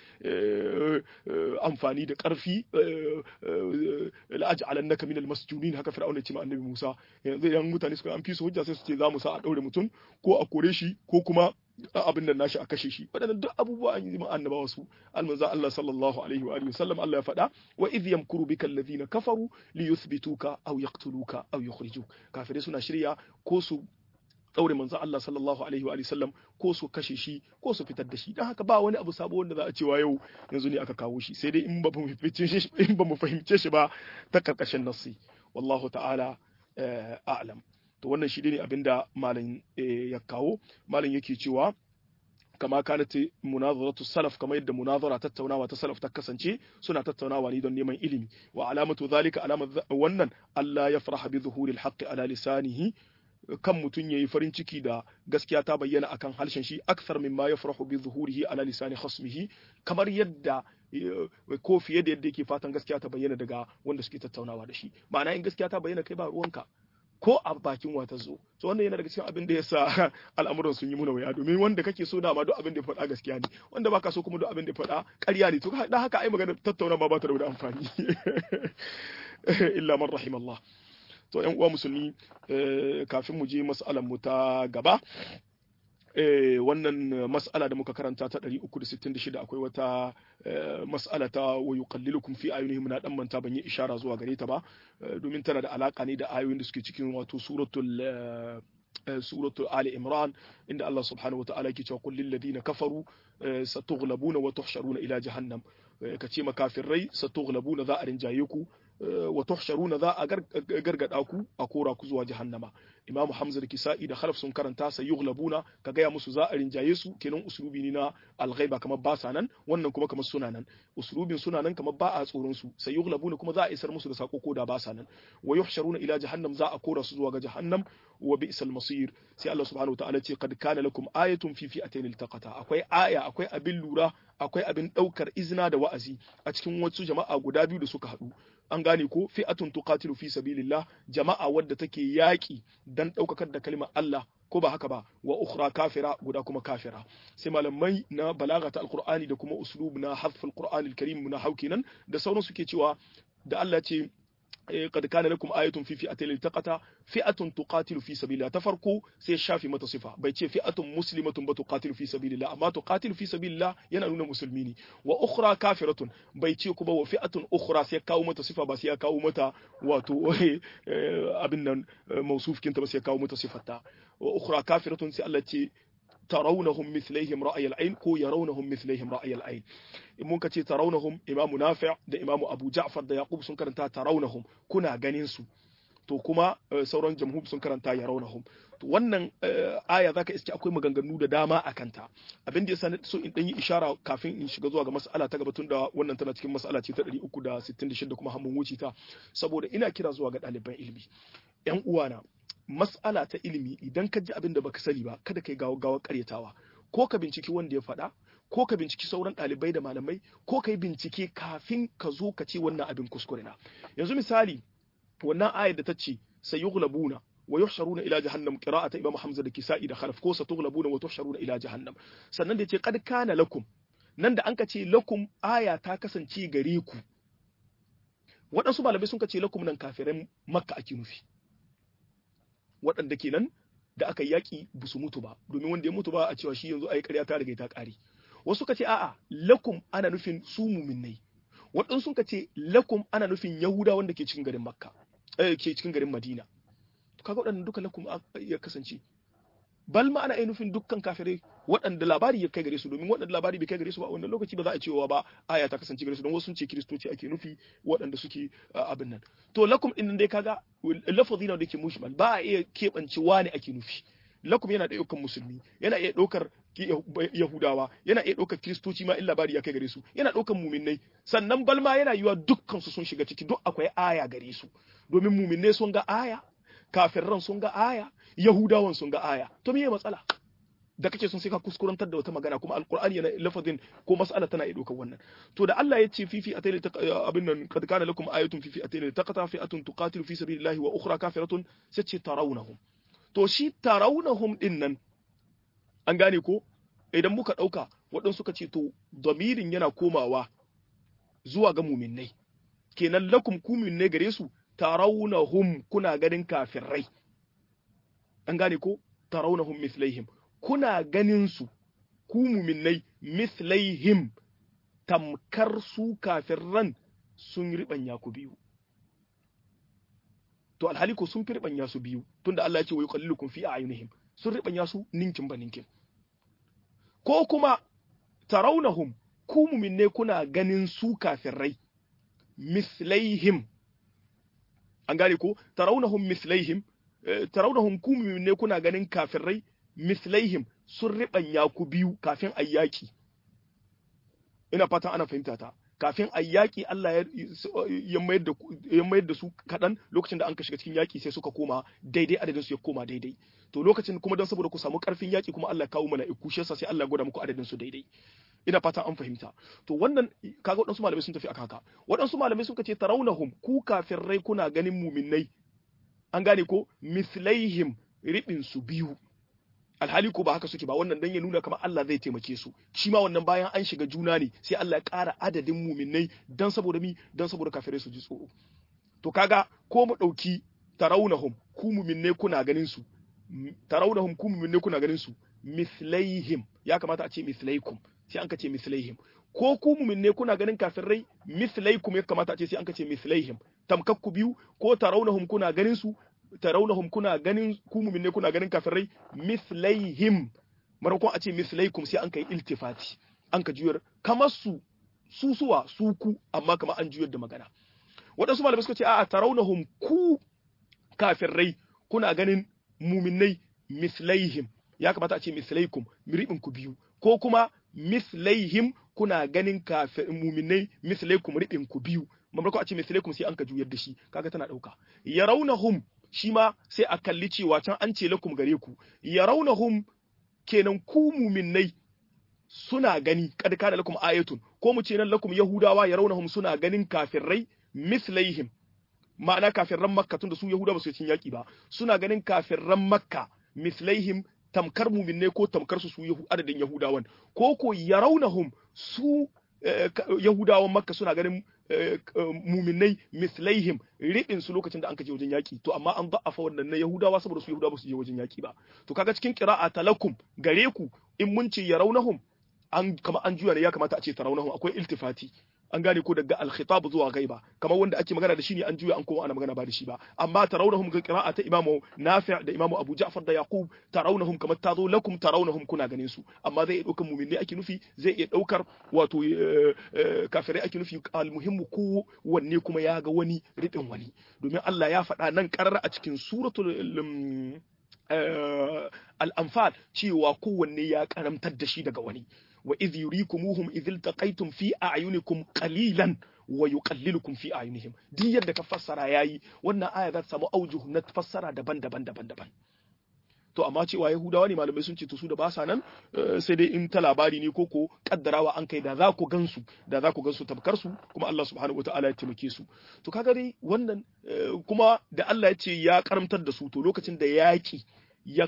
amfani da ƙarfi la'aj'alannaka minal masjunin haka fir'auna ya ce ma annabi Musa yanzu idan mutane suka an fi su hujja sai su ce za mu sa a daure mutum ko a kore shi ko kuma abin da nashi a kashe shi waɗannan duk abubuwa an yi ma annabawa su almanza Allah sallallahu alaihi wa alihi wasallam Allah ya faɗa wa idh yamkuru bika alladhina kafaru li yuthbituka aw yaqtuluka aw yukhrijuk kafirai suna shirya ko su daure manzo Allah sallallahu alaihi wa sallam ko su kashe shi ko su fitar da shi dan haka ba wani abu sabo wanda za a cewa yau yanzu ne aka kawo shi sai dai in ba mu fahimce shi in ba mu fahimce shi ba ta karkashin nassi wallahu ta'ala a'lam to wannan shi ne abinda malam ya kawo malam yake cewa kama kanat munazaratu salaf kamar yadda munazara tattaunawa ta salaf ta kasance suna tattaunawa ne don neman ilimi wa alamatu zalika alamar wannan Allah ya faraha bi zuhuril haqqi ala lisanihi kan mutum yayi farin ciki da gaskiya ta bayyana akan harshen shi akthar mimma yafrahu bi zuhurihi ala lisani khasmihi kamar yadda ko fiye da yadda yake fatan gaskiya ta bayyana daga wanda suke tattaunawa da shi ma'ana in gaskiya ta bayyana kai ba ruwanka ko a bakin wata zo to wannan yana daga cikin abin da yasa al'amuran sun yi muna waya domin wanda kake so dama duk abin da ya faɗa gaskiya ne wanda baka so kuma duk abin da ya faɗa ƙarya ne to dan haka ai magana tattauna ma ba ta da wani amfani illa man rahimallah to ƴan uwa musulmi kafin mu je mas'alan mu ta gaba wannan mas'ala da muka karanta ta 366 akwai wata mas'ala ta wa yuqallilukum fi ayunihim na dan manta ban yi ishara zuwa gare ta ba domin tana da alaka ne da ayoyin da suke cikin wato suratul suratul ali imran inda Allah subhanahu wa ta'ala yake cewa qul lil ladina kafaru satughlabuna wa tuhsharuna ila jahannam kace makafirai satughlabuna za a rinjaye ku wa tuhsharuna za a gargada ku a kora ku zuwa jahannama imam hamza da kisa'i da khalaf sun karanta sai yughlabuna ka gaya musu za a rinjaye su kenan uslubi ne na alghaiba kamar ba sa nan wannan kuma kamar suna nan uslubin suna nan kamar ba a tsoron su sai yughlabuna kuma za a isar musu da sako ko da ba sa nan wa yuhsharuna ila jahannam za a kora su zuwa ga jahannam wa bi'sal masir sai Allah subhanahu wataala ce qad kana lakum ayatun fi fi'atayn iltaqata akwai aya akwai abin lura akwai abin daukar izina da wa'azi a cikin wasu jama'a guda biyu da suka haɗu an gane ko fi'atun tuqatilu fi sabilillah jama'a wadda take yaki dan daukakar da kalimar Allah ko ba haka ba wa ukhra kafira guda kuma kafira sai malamai na balaga ta alqur'ani da kuma uslub na hadf alqur'ani alkarim na haukinan da sauran suke cewa da Allah ce قد كان لكم آية في فئتين التقتا فئة تقاتل في سبيل الله تفرقوا سي شافي متى صفة بيتي فئة مسلمة بتقاتل في سبيل الله أما تقاتل في سبيل الله ينالون مسلمين وأخرى كافرة بيتي كبا وفئة أخرى سي كاو متى صفة بس يا كاو متى واتو أبنا موصوف كنت بس يا كاو متى صفة وأخرى كافرة سي التي tarawnahum mithlaihim ra'ayal ayn ko yarawnahum mithlaihim ra'ayal ayn in mun kace tarawnahum imamu nafi' da imamu abu ja'far da yaqub sun karanta tarawnahum kuna ganin su to kuma sauran jamhur sun karanta yarawnahum to wannan aya zaka iske akwai maganganu da dama a kanta abin da yasa so in dan yi ishara kafin in shiga zuwa ga mas'ala ta gaba tunda wannan tana cikin mas'ala ce ta 366 kuma hamun wuce ta saboda ina kira zuwa ga ɗaliban ilimi yan uwana mas'ala ta ilimi idan ka ji abin da baka sani ba kada kai gawa gawa karyatawa ko ka binciki wanda ya faɗa ko ka binciki sauran ɗalibai da malamai ko ka yi bincike kafin ka zo ka ce wannan abin kuskure na yanzu misali wannan ayar da ta ce sayughlabuna wa yuhsharuna ila jahannam qira'ata imam hamza da kisa'i da khalaf ko satughlabuna wa tuhsharuna ila jahannam sannan da yace qad kana lakum nan da an ka ce lakum aya ta kasance gare ku waɗansu malamai sun ka ce lakum nan kafiran makka ake nufi waɗanda kenan da aka yaƙi ba su mutu ba domin wanda ya mutu ba a cewa shi yanzu ayi ƙarya ta riga ta ƙare wasu ka ce a'a lakum ana nufin su muminnai waɗansu ka ce lakum ana nufin yahuda wanda ke cikin garin makka eh, ke cikin garin madina to kaga waɗannan duka lakum ya kasance bal ma ana nufin dukkan kafirai waɗanda labari ya kai gare su domin waɗanda labari bai kai gare su ba wannan lokaci ba za a cewa ba aya ta kasance gare su don wasu sun ce kiristoci ake nufi waɗanda suke abin nan to lakum din dai kaga lafazi na da ke mushmal ba a iya keɓance wani ake nufi lakum yana da ɗaukar musulmi yana iya ɗaukar yahudawa yana iya ɗaukar kiristoci ma in labari ya kai gare su yana ɗaukar muminnai sannan balma yana yiwa dukkan su sun shiga ciki duk akwai aya gare su domin muminnai sun ga aya kafirran sun ga aya yahudawan sun ga aya to meye matsala da kake sun sai ka kuskurantar da wata magana kuma alqur'ani yana lafazin ko mas'ala tana iya dokar wannan to da Allah ya ce fifi atayli abin nan kad kana lakum ayatun fifi atayli taqata fi'atun tuqatilu fi sabilillahi wa ukhra kafiratun sai ce tarawnahum to shi tarawnahum din nan an gane ko idan muka dauka waɗansu suka ce to damirin yana komawa zuwa ga muminnai kenan lakum ku muminnai gare su tarawnahum kuna ganin kafirai an gane ko tarawnahum mithlaihim kuna ganin su ku muminnai mithlaihim tamkar su kafirran sun ribanya ku biyu to alhali ko sun fi ribanya su biyu tunda Allah ya ce wa yuqallilukum fi a'yunihim sun ribanya su ninkin ba ninkin ko kuma tarawnahum ku muminnai kuna ganin su kafirrai mithlaihim an gane ko tarawnahum mithlaihim tarawnahum ku ne kuna ganin kafirai mislaihim sun riɓanya ku biyu kafin ayyaki ina fatan ana fahimta ta kafin ayyaki Allah ya mayar da ya mayar da su kadan lokacin da an ka shiga cikin yaki sai suka koma daidai adadin su ya koma daidai to lokacin kuma dan saboda ku samu karfin yaki kuma Allah ya kawo mala'iku shi yasa sai Allah ya gwada muku adadin su daidai ina fatan an fahimta to wannan kaga waɗansu malamai sun tafi akan haka waɗansu malamai suka ce tarawnahum ku kafirai kuna ganin muminnai an gane ko mislaihim ribin su biyu alhali ko ba haka suke ba wannan dan ya nuna kamar Allah zai taimake su shi ma wannan bayan an shiga juna ne sai Allah ya ƙara adadin muminai dan saboda mi dan saboda kafirai su ji tsoro to kaga ko mu dauki tarawnahum ku muminai kuna ganin su tarawnahum ku muminai kuna ganin su mislaihim ya kamata a ce mislaikum sai an ka ce mislaihim ko ku muminai kuna ganin kafirai mislaikum ya kamata a ce sai an ka ce mislaihim tamkakku biyu ko tarawnahum kuna ganin su tarawnahum kuna ganin ku mu'minne kuna ganin kafirai mislaihim marakon a ce mislaikum sai an kai iltifati an ka juyar kamar su su suwa su ku amma kamar an juyar da magana waɗansu malamai suka ce a'a tarawnahum ku kafirai kuna ganin mu'minnai mislaihim ya kamata a ce mislaikum miribin ku biyu ko kuma mislaihim kuna ganin kafir mu'minnai mislaikum ribin ku biyu mamarko a ce mislaikum sai an ka juyar da shi kaga tana dauka yarawnahum shi ma sai a kalli cewa can an ce lakum gare ku yarawnahum kenan ku muminnai suna gani kad kana lakum ayatun ko mu ce nan lakum yahudawa yarawnahum suna ganin kafirai mislaihim ma'ana kafirran makka tunda su yahuda ba su cin yaki ba suna ganin kafirran makka mislaihim tamkar muminnai ko tamkar su su adadin yahudawan ko ko yarawnahum su yahudawan makka suna ganin muminai mislaihim riɗin su lokacin da an kaje wajen yaki to amma an da'afa wannan na yahudawa saboda su yahudawa ba su je wajen yaki ba to kaga cikin qira'a talakum gare ku in mun ce yarawnahum an kama an juya ne ya kamata a ce tarawnahum akwai iltifati an gane ko daga al-khitab zuwa ghaiba kamar wanda ake magana da shi ne an juya an koma ana magana ba da shi ba amma tarawnahum ga qira'ata imamu nafi' da imamu abu ja'far da yaqub tarawnahum kamar tazo lakum tarawnahum kuna ganin su amma zai iya daukar mu'minai ake nufi zai iya daukar wato kafirai ake nufi al-muhimmu ko wanne kuma ya ga wani ridin wani domin Allah ya faɗa nan karar a cikin suratul al'amfal cewa kowanne ya karamtar da shi daga wani wa idh yurikumuhum idh iltaqaytum fi a'yunikum qalilan wa yuqallilukum fi a'yunihim duk yadda ka fassara yayi wannan aya za ta samu aujuh na fassara daban-daban daban-daban to amma cewa yahudawa ne malamai sun ce to su da ba sa nan sai dai in ta labari ne ko ko kaddarawa an kai da za ku gansu da za ku gansu tabkar su kuma Allah subhanahu wataala ya taimake su to kaga dai wannan kuma da Allah ya ce ya karamtar da su to lokacin da yaki ya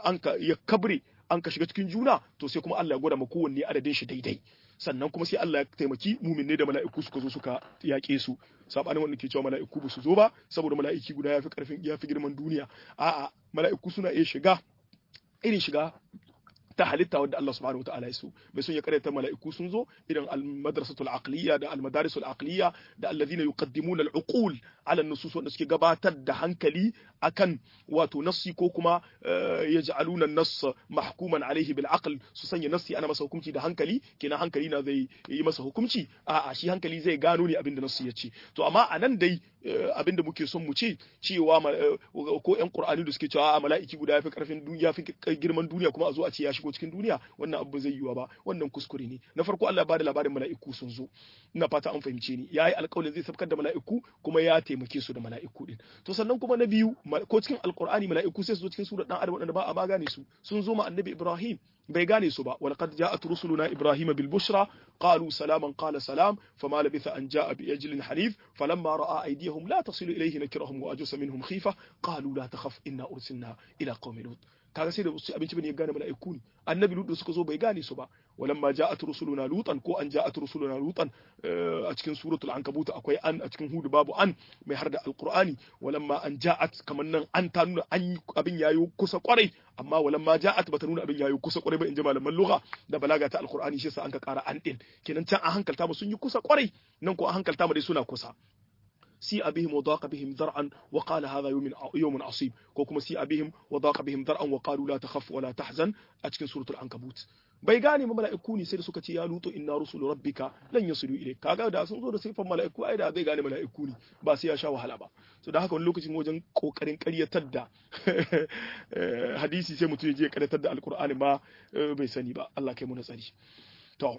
ya kabre an ka shiga cikin juna to sai kuma Allah ya gwada ma kowanne adadin shi daidai sannan kuma sai Allah ya taimaki muminne da mala'iku suka zo suka yaƙe su sabanin wanda ke cewa mala'iku ba su zo ba saboda mala'iki guda yafi karfin yafi girman duniya a'a mala'iku suna iya shiga irin shiga ta halitta wadda Allah subhanahu wataala ya so bai son ya karyata mala'iku sun zo irin al-madrasatul aqliya da al-madarisul aqliya da alladhina yuqaddimuna al-uqul ala an-nusus wanda suke gabatar da hankali akan wato nassi ko kuma yaj'aluna an-nass mahkuman alayhi bil aql su sanya nassi ana masa hukunci da hankali kenan hankali na zai yi masa hukunci a'a shi hankali zai gano ne abinda nassi ya ce to amma anan dai abinda muke son mu ce cewa ko ƴan qur'ani da suke cewa mala'iki guda yafi karfin duniya yafi girman duniya kuma a zo a ce ya shigo cikin duniya wannan abu zai yiwa ba wannan kuskure ne na farko Allah ya bada labarin mala'iku sun zo ina fata an fahimce ni yayi alƙawarin zai sabkar da mala'iku kuma ya taimake su da mala'iku din to sannan kuma na biyu ko cikin alqur'ani mala'iku sai su zo cikin surar dan adam wanda ba a ma gane su sun zo ma annabi Ibrahim bai gane su ba walaqad ja'at rusuluna ibrahima bil bushra qalu salaman qala salam fama labitha an ja'a bi ajlin hanif falamma ra'a aydiyahum la tasilu ilayhi nakirahum wa ajusa minhum khifa qalu la takhaf inna ursilna ila qaumi lut kaga sai da su abinci bane ya gane mala'iku ne annabi lut suka zo bai gane su ba walamma ja'at rusuluna lutan ko an ja'at rusuluna lutan a cikin suratul ankabut akwai an a cikin hudu babu an mai har da alqur'ani walamma an ja'at kaman nan an ta nuna an abin yayi kusa kwarai amma walamma ja'at bata nuna abin yayi kusa kwarai ba in ji malaman lugha da balaga ta alqur'ani shi yasa an ka kara an din kenan can an hankalta mu sun yi kusa kwarai nan ko an hankalta mu dai suna kusa سيء بهم وضاق بهم ذرعا وقال هذا يوم يوم عصيب كوكما سيء بهم وضاق بهم ذرعا وقالوا لا تخف ولا تحزن أتكن سورة العنكبوت bai gane ma mala'iku ne sai da suka ce ya luto inna rusulu rabbika lan yasilu ilayk kaga da sun zo da sifan mala'iku ai da zai gane mala'iku ne ba sai ya sha wahala ba so da haka wani lokacin wajen kokarin ƙaryatar da hadisi sai mutum ya je ƙaryatar da alqur'ani ma bai sani ba Allah kai mu na tsari to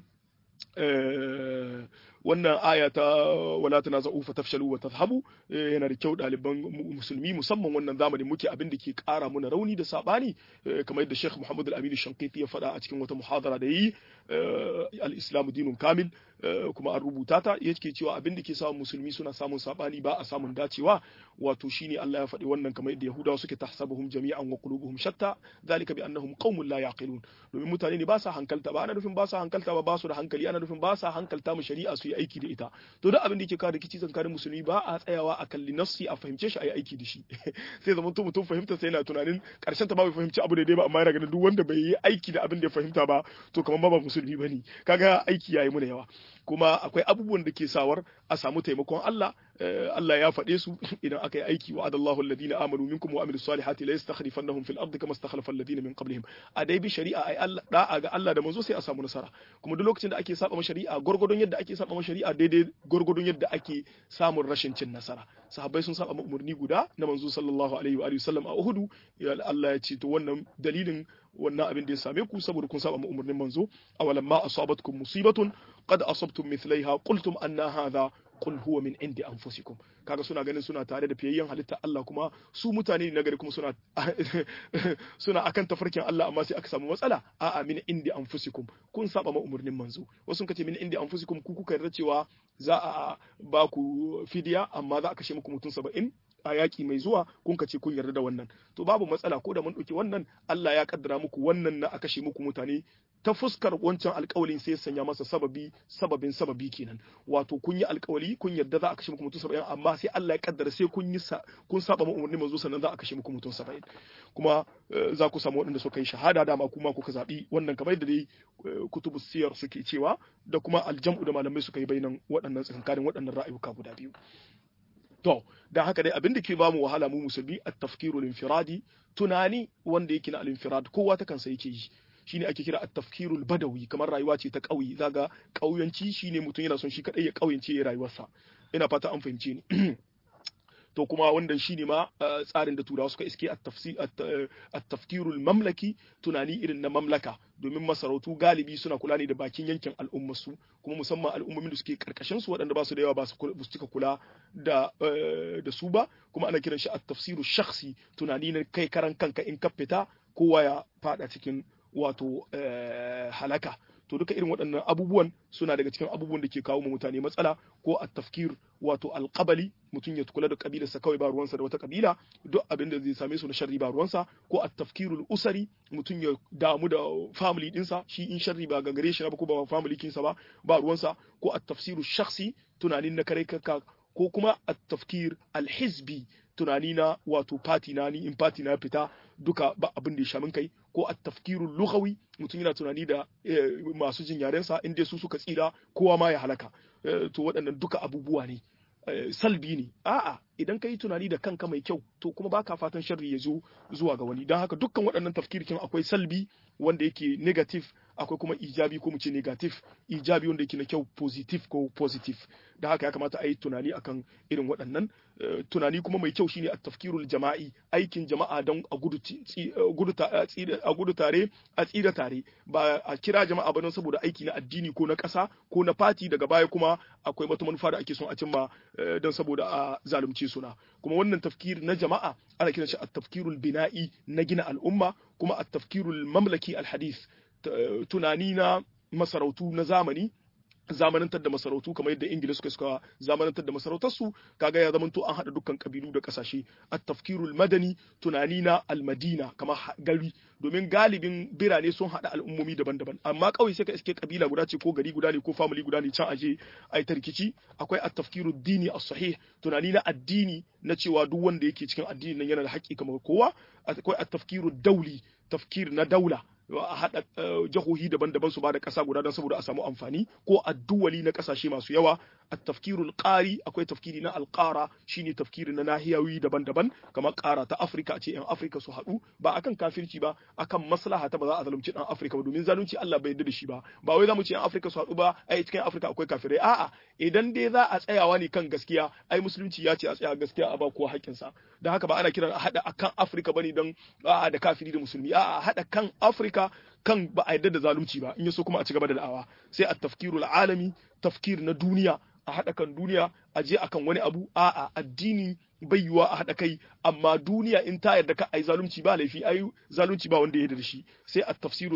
wannan aya ta wala tanaza'u fa tafshalu wa tadhhabu yana da kyau ɗaliban musulmi musamman wannan zamanin muke abin da ke ƙara muna rauni da sabani kamar yadda Sheikh Muhammad Al-Amin Shankiti ya faɗa a cikin wata muhadara da yi al-Islam dinun kamil kuma an rubuta ta yake cewa abin da ke samun musulmi suna samun sabani ba a samun dacewa wato shine Allah ya faɗi wannan kamar yadda Yahudawa suke tahsabuhum jami'an wa qulubuhum shatta zalika bi annahum qaumun la yaqilun domin mutane ne ba sa hankalta ba ana nufin ba sa hankalta ba ba su da hankali ana nufin ba sa hankalta mu shari'a su yi aiki da ita to duk abin da yake kawo rikici tsakanin musulmi ba a tsayawa a kalli nafsi a fahimce shi a yi aiki da shi sai zaman to mutum fahimta sai yana tunanin karshen ta ba bai fahimci abu daidai ba amma yana ganin duk wanda bai yi aiki da abin da ya fahimta ba to kamar ba musulmi bane kaga aiki yayi muna yawa kuma akwai abubuwan da ke sawar a samu taimakon Allah Allah ya faɗe su idan aka yi aiki wa adallahu alladhina amanu minkum wa amilus salihati la yastakhlifannahum fil ardi kama istakhlafa alladhina min qablihim a dai bi shari'a ai Allah da'a ga Allah da manzo sai a samu nasara kuma duk lokacin da ake saba ma shari'a gurgurdon yadda ake saba ma shari'a daidai gurgurdon yadda ake samun rashin cin nasara sahabbai sun saba ma umarni guda na manzo sallallahu alaihi wa alihi wasallam a Uhud Allah ya ce to wannan dalilin wannan abin da ya same ku saboda kun saba ma umarnin manzo awalam ma asabatkum musibatun qad asabtum mithlaiha qultum anna hadha qul huwa min indi anfusikum kaga suna ganin suna tare da fiyayyen halitta Allah kuma su mutane ne nagari kuma suna suna akan tafarkin Allah amma sai aka samu matsala a'a min indi anfusikum kun saba ma umarnin manzo wasu kace min indi anfusikum ku kuka yarda cewa za a ba ku fidiya amma za a kashe muku mutum saba'in a yaki mai zuwa kun ka ce kun yarda da wannan to babu matsala ko da mun ɗauki wannan Allah ya kaddara muku wannan na a kashe muku mutane ta fuskar wancan alƙawalin sai sanya masa sababi sababin sababi kenan wato kun yi alƙawali kun yarda za a kashe muku mutum saba'in amma sai Allah ya kaddara sai kun yi kun saba ma umarni manzo sannan za a kashe muku mutum saba'in kuma za ku samu waɗanda suka yi shahada dama kuma kuka zaɓi wannan kamar da dai kutubu siyar suke cewa da kuma aljam'u da malamai suka yi bainan waɗannan tsakankanin waɗannan ra'ayuka guda biyu to dan haka dai abin da ke bamu wahala mu musulmi at-tafkirul infiradi tunani wanda yake na al-infirad kowa ta kansa yake yi shine ake kira at-tafkirul badawi kamar rayuwa ce ta ƙauye zaga ƙauyanci shine mutum yana son shi kadai ya ƙauyance ya rayuwarsa ina fata an fahimce ni to kuma wannan shine ma tsarin da turawa suka iske at-tafkirul mamlaki tunani irin na mamlaka domin masarautu galibi suna kula ne da bakin yankin al'ummarsu kuma musamman al'ummomin da suke karkashin su waɗanda ba su da yawa ba su cika kula da da su ba kuma ana kiran shi at-tafsiru shakhsi tunani na kai karan kanka in ka fita kowa ya fada cikin wato halaka to duka irin waɗannan abubuwan suna daga cikin abubuwan da ke kawo ma mutane matsala ko a tafkir wato alƙabali mutum ya kula da kabilarsa kawai ba ruwansa da wata kabila duk abin da zai same su na sharri ba ruwansa ko a tafkirul usari mutum ya damu da family dinsa shi in sharri ba ga gare shi ba ko ba family kinsa ba ba ruwansa ko a tafsiru shakhsi tunanin na kare kanka ko kuma a tafkir alhizbi tunani na wato fati na ni in fati na fita duka ba abin da ya shamin kai ko a tafkirul lughawi mutum yana tunani da masu jin yarensa in dai su suka tsira kowa ma ya halaka to waɗannan duka abubuwa ne salbi ne a'a idan ka yi tunani da kanka mai kyau to kuma baka fatan sharri ya zo zuwa ga wani don haka dukkan waɗannan tafkirkin akwai salbi wanda yake negative akwai kuma ijabi ko mu ce negative ijabi wanda yake na kyau positive ko positive da haka ya kamata a yi tunani akan irin waɗannan tunani kuma mai kyau shine a tafkirul jama'i aikin jama'a don a gudu tare a tsira tare ba a kira jama'a ba don saboda aiki na addini ko na ƙasa ko na fati daga baya kuma akwai wata manufa da ake son a cimma don saboda a zalunce suna kuma wannan tafkir na jama'a ana kiran shi a tafkirul bina'i na gina al'umma kuma a tafkirul mamlaki alhadith tunani na masarautu na zamani zamanantar da masarautu kamar yadda ingila suka suka zamanantar da masarautarsu kaga ya zamanto an haɗa dukkan kabilu da ƙasashe at-tafkirul madani tunani na almadina kamar gari domin galibin birane sun haɗa al'ummomi daban-daban amma kawai sai ka iske kabila guda ce ko gari guda ne ko family guda ne can aje ai tarkici akwai at-tafkirud dini as-sahih tunani na addini na cewa duk wanda yake cikin addini nan yana da haƙƙi kamar kowa akwai at-tafkirud dauli tafkir na daula a haɗa jihohi daban-daban su ba da ƙasa guda don saboda a samu amfani ko addu'ali na ƙasashe masu yawa a tafkirul ƙari akwai tafkiri na alƙara shine tafkiri na nahiyawi daban-daban kamar ƙara ta afirka a ce yan afirka su haɗu ba akan kafirci ba akan maslaha ta ba za a zalunci ɗan afirka ba domin zalunci allah bai yarda da shi ba ba wai za mu ce yan afirka su haɗu ba ai cikin afirka akwai kafirai a'a idan dai za a tsayawa ne kan gaskiya ai musulunci ya ce a tsaya gaskiya a ba kowa haƙƙinsa don haka ba ana kiran a haɗa akan afirka bane don a'a da kafiri da musulmi a'a haɗa kan afirka kan ba a yarda da zalunci ba in yaso kuma a ci gaba da da'awa sai a tafkirul alami tafkir na duniya a haɗa kan duniya a je akan wani abu a'a addini bai yiwa a haɗa kai amma duniya in ta yarda ka ai zalunci ba laifi ai zalunci ba wanda ya yarda da shi sai a tafsiru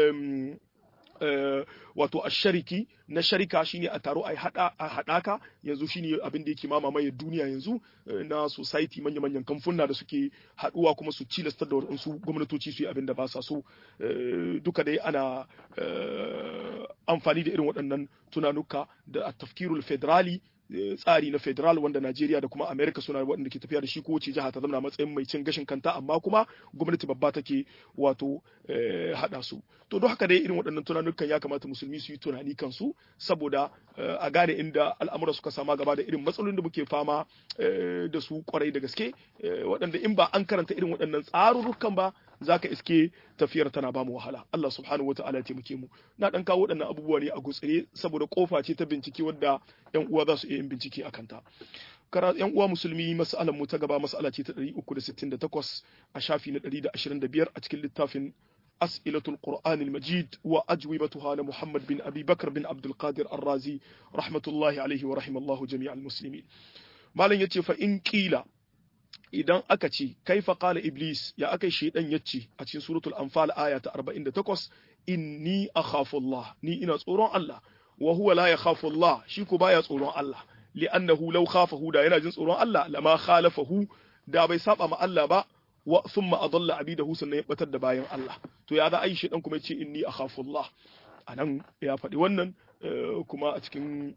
wato a shariki na sharika shine a taro a haɗaka yanzu shine abin da yake mamaye duniya yanzu na society manya-manyan kamfuna da suke haɗuwa kuma su cilastar da waɗansu gwamnatoci su yi abin da ba sa so duka dai ana amfani da irin waɗannan tunanuka da tafkirul federali tsari na federal wanda Najeriya da kuma America suna waɗanda ke tafiya da shi kowace jiha ta zama matsayin mai cin gashin kanta amma kuma gwamnati babba take wato haɗa su to don haka dai irin waɗannan tunanukan ya kamata musulmi su yi tunani kansu saboda a gane inda al'amura suka sama gaba da irin matsalolin da muke fama da su kwarai da gaske waɗanda in ba an karanta irin waɗannan tsarurrukan ba za ka iske tafiyar tana ba mu wahala Allah subhanahu wa ta'ala ya taimake mu na dan kawo waɗannan abubuwa ne a gutsire saboda kofa ce ta bincike wadda yan uwa za su iya yin bincike a kanta kara yan uwa musulmi mas'alar mu ta gaba mas'ala ce ta 368 a shafi na 125 a cikin littafin أسئلة القرآن المجيد وأجوبتها لمحمد بن أبي بكر بن عبد القادر الرازي رحمة الله عليه ورحم الله جميع المسلمين ما لن يتي فإن قيل idan aka ce kaifa qala iblis ya akai shaydan yace a cikin suratul anfal aya ta 48 inni akhafu Allah ni ina tsoron Allah wa huwa la yakhafu Allah shi ko baya tsoron Allah li'annahu law khafahu da yana jin tsoron Allah lama khalafahu da bai saba ma Allah ba wa thumma adalla abidahu sannan ya batar da bayan Allah to ya za a yi shi dan kuma ce inni akhafullah anan ya faɗi wannan kuma a cikin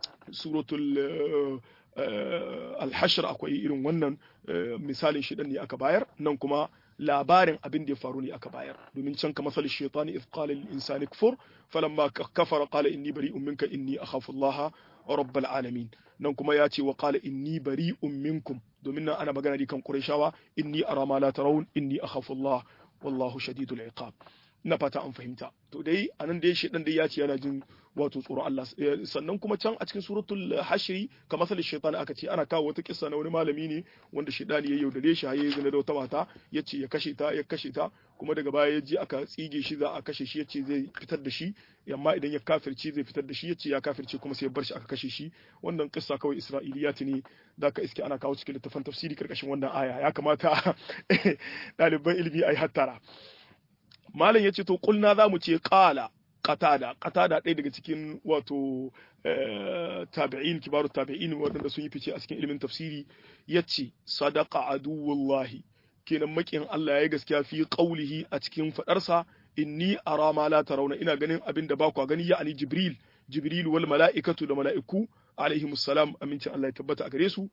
suratul al-hashr akwai irin wannan misalin shi ne aka bayar nan kuma labarin abin da ya faru ne aka bayar domin can ka masal shaytani idh qala lil insani kfur falamma kafara qala inni bari'un minka inni akhafu Allah rabbal alamin nan kuma ya ce wa qala inni bari'un minkum domin nan ana magana ne kan qurayshawa inni ara ma la tarawun inni akhafu Allah wallahu shadidul iqab na fata an fahimta to dai anan dai shedan dai ya ce yana jin wato tsoro Allah sannan kuma can a cikin suratul hashri ka masal shaytan aka ce ana kawo wata kissa na wani malami ne wanda shedani ya yaudare shi haye zina da wata mata yace ya kashe ta ya kashe ta kuma daga baya ya ji aka tsige shi za a kashe shi yace zai fitar da shi amma idan ya kafirce zai fitar da shi yace ya kafirce kuma sai ya bar shi aka kashe shi wannan kissa kawai isra'iliyat ne da ka iske ana kawo cikin littafin tafsiri karkashin wannan aya ya kamata ɗaliban ilimi ai hattara malam ya ce to kulna za mu ce ƙala qatada qatada ɗaya daga cikin wato tabi'in kibaru tabi'in waɗanda sun yi fice a cikin ilimin tafsiri yace sadaqa aduwullahi kenan makin Allah ya gaskiya fi qaulihi a cikin fadarsa inni ara ma la tarawna ina ganin abin da ba ku gani ya ali jibril jibril wal mala'ikatu da mala'iku alaihimus salam amincin Allah ya tabbata a gare su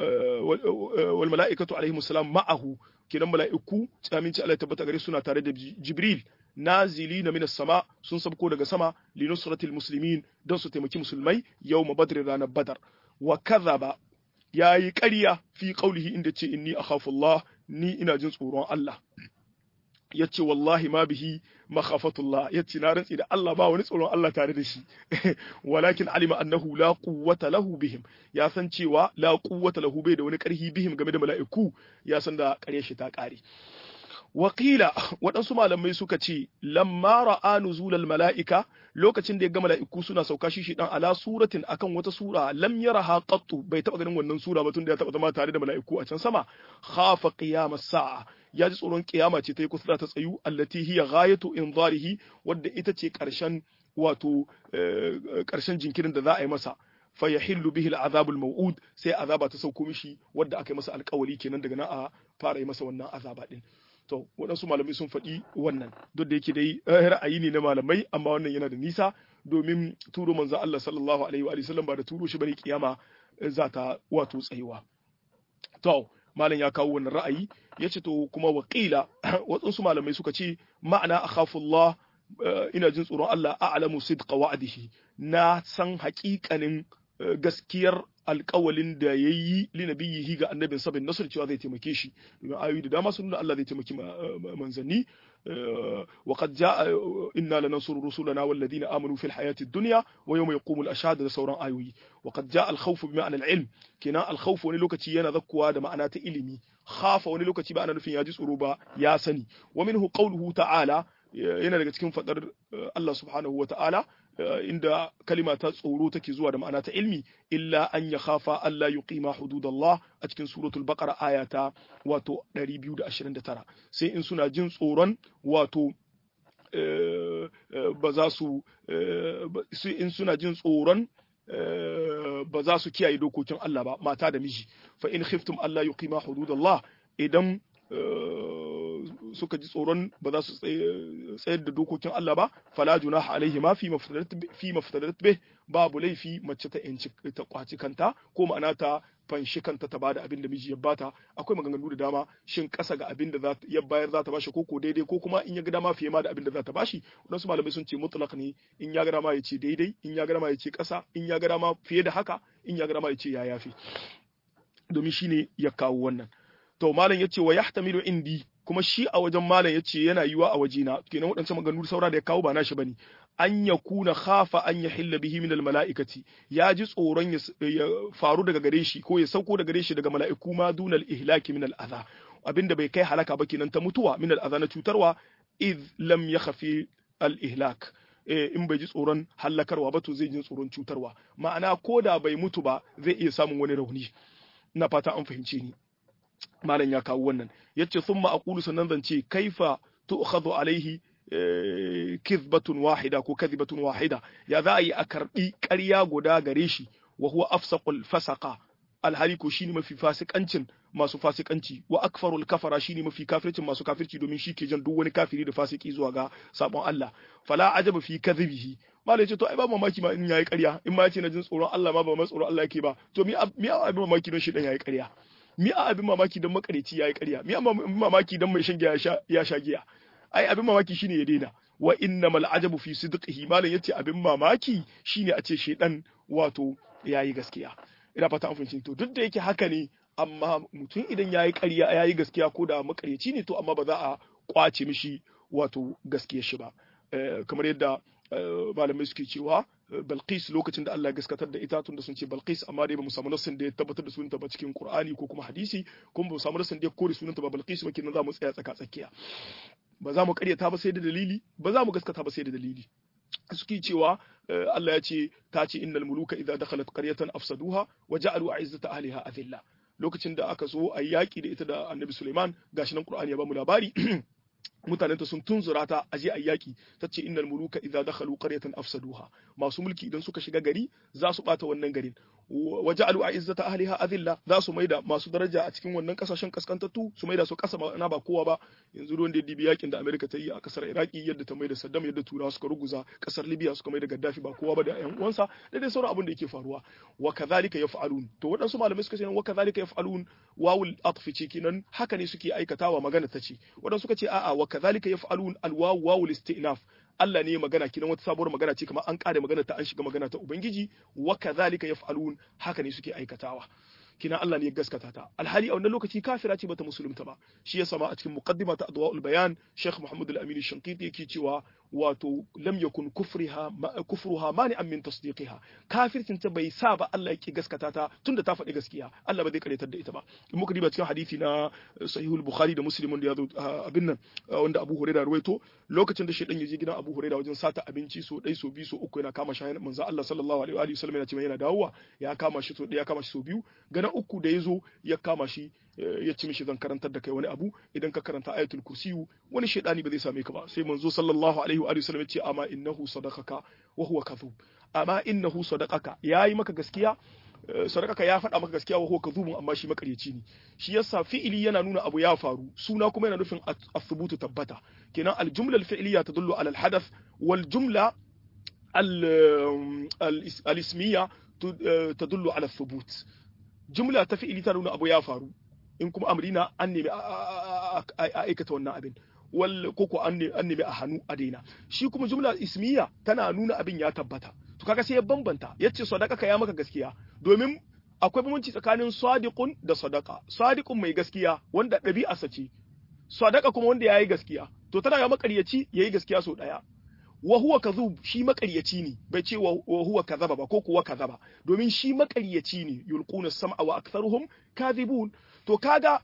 wal mala'ikatu alaihimus salam ma'ahu kenan mala'iku aminci Allah ya tabbata gare suna tare da Jibril nazili na minas sama sun sabko daga sama li nusratil muslimin don su taimaki musulmai yawma badr ranar badar wa kadhaba yayi ƙarya fi qaulihi inda ce inni akhafu Allah ni ina jin tsoron Allah yace wallahi ma bihi makhafatullah yace na rantsi da Allah ba wani tsoron Allah tare da shi walakin alima annahu la quwwata lahu bihim ya san cewa la quwwata lahu bai da wani karhi bihim game da mala'iku ya san da kare shi ta kare Wakila waɗansu malamai suka ce lamma ra'a nuzulal mala'ika lokacin da ya ga mala'iku suna sauka shi shi dan ala suratin akan wata sura lam yaraha qattu bai taba ganin wannan sura ba tun da ya taba zama tare da mala'iku a can sama khafa qiyamas sa'a ya ji tsoron kiyama ce ta yi kusa ta tsayu allati hiya ghayatu inzarihi wadda ita ce karshen wato karshen jinkirin da za a yi masa fa yahillu bihi al'azab al-maw'ud sai azaba ta sauko mishi wadda aka yi masa alƙawari kenan daga nan a fara yi masa wannan azaba din to waɗansu malamai sun faɗi wannan duk da yake dai ra'ayi ne na malamai amma wannan yana da nisa domin turo manzo Allah sallallahu alaihi wa sallam ba da turo shi bane kiyama za ta wato tsayuwa to malam ya kawo wannan ra'ayi yace to kuma waqila waɗansu malamai suka ce ma'ana akhafullah ina jin tsoron Allah a'lamu sidqa wa'dihi na san haƙiƙanin gaskiyar alƙawalin da ya yi linabiyihi ga annabin sabin nasar cewa zai taimake shi domin ayoyi da dama sun nuna Allah zai taimaki manzanni wa qad jaa inna lanansuru rusulana wal ladina amanu fil hayati dunya wa yawma yaqumul ashhad da sauran ayoyi wa qad jaa al khawf bi ma'na al ilm kenan al khawf wani lokaci yana zakkuwa da ma'ana ta ilimi khafa wani lokaci ba ana nufin ya ji tsoro ba ya sani wa minhu qawluhu ta'ala yana daga cikin fadar Allah subhanahu wa ta'ala inda kalima ta tsoro take zuwa da ma'ana ta ilmi illa an ya khafa Allah yuqima hududallah a cikin suratul baqara aya ta wato 229 sai in suna jin tsoron wato ba za su in suna jin tsoron ba za su kiyaye dokokin Allah ba mata da miji fa in khiftum Allah yuqima hududallah idan suka ji tsoron ba za su tsayar da dokokin Allah ba fala junaha alaihi ma fi maftadat bih babu laifi mace ta yanci ta kwaci kanta ko ma'ana ta fanshi kanta ta bada abin da miji ya bata akwai maganganu da dama shin kasa ga abin da ya bayar za ta bashi ko ko daidai ko kuma in ya ga dama fiye ma da abin da za ta bashi wadansu malamai sun ce mutlaq ne in ya ga dama ya ce daidai in ya ga dama ya ce kasa in ya ga dama fiye da haka in ya ga dama ya ce ya yafi domin shine ya kawo wannan to malam yace wa yahtamilu indi kuma shi a wajen malam yace yana yiwa a wajena kenan waɗancan maganganu saura da ya kawo ba nashi bane an ya kuna khafa an ya hilla bihi min mala'ikati ya ji tsoron ya faru daga gare shi ko ya sauko daga gare shi daga mala'iku ma dunal ihlaki min al'adha abinda bai kai halaka ba kenan ta mutuwa min al'adha na cutarwa id lam yakhfi al ihlak in bai ji tsoron hallakarwa ba to zai ji tsoron cutarwa ma'ana ko da bai mutu ba zai iya samun wani rauni ina fata an fahimce ni malam ya kawo wannan yace thumma aqulu sannan zan ce kaifa tu'khadhu alaihi kizbatun wahida ko kadhibatun wahida ya za a yi a karbi ƙarya guda gare shi wa huwa afsaqul fasaqa alhali ko shine mafi fasikancin masu fasikanci wa akfarul kafara shine mafi kafircin masu kafirci domin shi ke jan duk wani kafiri da fasiki zuwa ga sabon Allah fala ajaba fi kadhibihi malai ce to ai ba mamaki ma in yayi ƙarya in ma yace na jin tsoron Allah ma ba ma tsoron Allah yake ba to mi mi abin mamaki don shi dan yayi ƙarya mi abin mamaki don makareci yayi ƙarya mi abin mamaki don mai shan giya ya sha giya ai abin mamaki shine ya daina wa innamal ajabu fi sidqihi malai yace abin mamaki shine a ce shedan wato yayi gaskiya ina fata an fahimci to duk da yake haka ne amma mutum idan yayi ƙarya yayi gaskiya ko da makareci ne to amma ba za a kwace mishi wato gaskiyar shi ba kamar yadda malamai suke cewa Balqis lokacin da Allah ya gaskatar da ita tun da sun ce Balqis amma dai ba mu samu nassin da ya tabbatar da sunanta ba cikin Qur'ani ko kuma hadisi kuma ba mu samu nassin da ya kore sunanta ba Balqis ba kenan za mu tsaya tsaka tsakiya ba za mu karyata ba sai da dalili ba za mu gaskata ba sai da dalili suke cewa Allah ya ce ta ce innal muluka idza dakhalat qaryatan afsaduha wa ja'alu a'izzata ahliha adilla lokacin da aka so a yaki da ita da Annabi Sulaiman gashi nan Qur'ani ya ba mu labari mutanenta sun tunzura ta aje a yaki ta ce innal muluka idza dakhalu qaryatan afsaduha masu mulki idan suka shiga gari za su bata wannan garin waja'alu a'izzata ahliha adilla za su maida masu daraja a cikin wannan kasashen kaskantattu su maida su kasa na ba kowa ba yanzu ruwan da ya dibi yakin da Amerika ta yi a kasar Iraki yadda ta maida Saddam yadda Turawa suka ruguza kasar Libya suka maida Gaddafi ba kowa ba da ƴan uwansa da dai sauran abin da yake faruwa wa kadhalika yaf'alun to waɗansu malamai suka ce wa kadhalika yaf'alun wawul atfi ce kenan haka ne suke aikatawa magana ta ce waɗansu suka ce a'a wa kadhalika yaf'alun alwawu wawul istinaf Allah ne magana kinan wata sabuwar magana ce kamar an kare magana ta an shiga magana ta Ubangiji wa kadhalika yaf'alun haka ne suke aikatawa kina Allah ne ya gaskata ta alhali a wannan lokaci kafira ce bata musulunta ba shi ya sama a cikin muqaddima ta adwaul bayan Sheikh Muhammad al-Amin Shankiti yake cewa wato lam yakun kufriha kufruha mani'an min tasdiqiha kafircin ta bai sa ba Allah yake gaskata ta tunda ta faɗi gaskiya Allah ba zai karyatar da ita ba in muka diba cikin hadisi na sahihul bukhari da muslim wanda ya zo abin nan wanda Abu Hurairah ruwaito lokacin da shedan ya je gidan Abu Hurairah wajen sata abinci so dai so biyu so uku yana kama shi manzo Allah sallallahu alaihi wa sallam yana cewa yana dawowa ya kama shi so ya kama shi so biyu gana uku da ya zo ya kama shi ya ci mishi zan karantar da kai wani abu idan ka karanta ayatul kursiyu wani shaidani ba zai same ka ba sai manzo sallallahu alaihi wa sallam ya ce amma innahu sadaqaka wa huwa kadhub amma innahu sadaqaka yayi maka gaskiya sadaqaka ya faɗa maka gaskiya wa huwa kadhub amma shi makaryaci ne shi yasa fi'ili yana nuna abu ya faru suna kuma yana nufin as-subutu tabbata kenan al-jumla al-fi'liya tadullu ala al-hadath wal jumla al-ismiyya tadullu ala thubut jumla ta fi'ili ta nuna abu ya faru in kuma amrina an nemi a aikata wannan abin wal koko an nemi a hannu a daina shi kuma jumla ismiya tana nuna abin ya tabbata to kaga sai ya bambanta yace sadaka ka ya maka gaskiya domin akwai bambanci tsakanin sadiqun da sadaka sadiqun mai gaskiya wanda ɗabi'a ce sadaka kuma wanda yayi gaskiya to tana ga makaryaci yayi gaskiya so daya wa huwa kadhub shi makaryaci ne bai ce wa huwa kadhaba ba ko kuwa kadhaba domin shi makaryaci ne yulquna sam'a wa aktharuhum kadhibun to kaga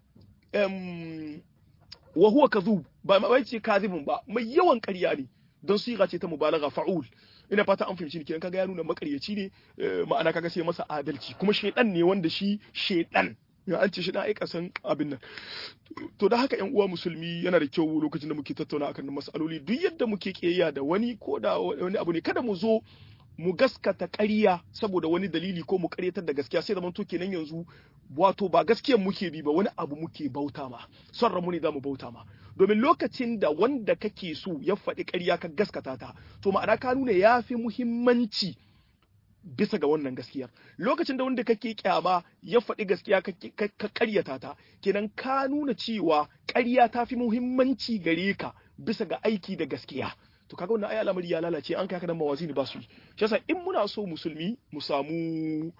um, wa huwa kadhub ba bai ce kadhibun ba mai yawan ƙarya ne don siga ce ta mubalagha fa'ul ina fata an fahimci kenan kaga ya nuna makaryaci ne ma'ana kaga sai masa adalci kuma shedan ne wanda shi shedan ya an ce shi dan aika san abin nan to da haka yan uwa musulmi yana da kyau lokacin da muke tattauna akan masaloli duk yadda muke kiyayya da wani ko da wani abu ne kada mu zo mu gaskata ƙarya saboda wani dalili ko mu ƙaryatar da gaskiya sai zaman to kenan yanzu wato ba gaskiyar muke bi ba wani abu muke bauta ma son ramu ne zamu bauta ma domin lokacin da wanda kake so ya faɗi ƙarya ka gaskata ta to ma'ana ka nuna ya fi muhimmanci bisa ga wannan gaskiyar lokacin da wanda kake kyama ya faɗi gaskiya ka ƙaryata ta kenan ka nuna cewa ƙarya ta fi muhimmanci gare ka bisa ga aiki da gaskiya to kaga wannan ayi al'amari ya lalace an kai haka nan mawazini ba su yi shi yasa in muna so musulmi mu samu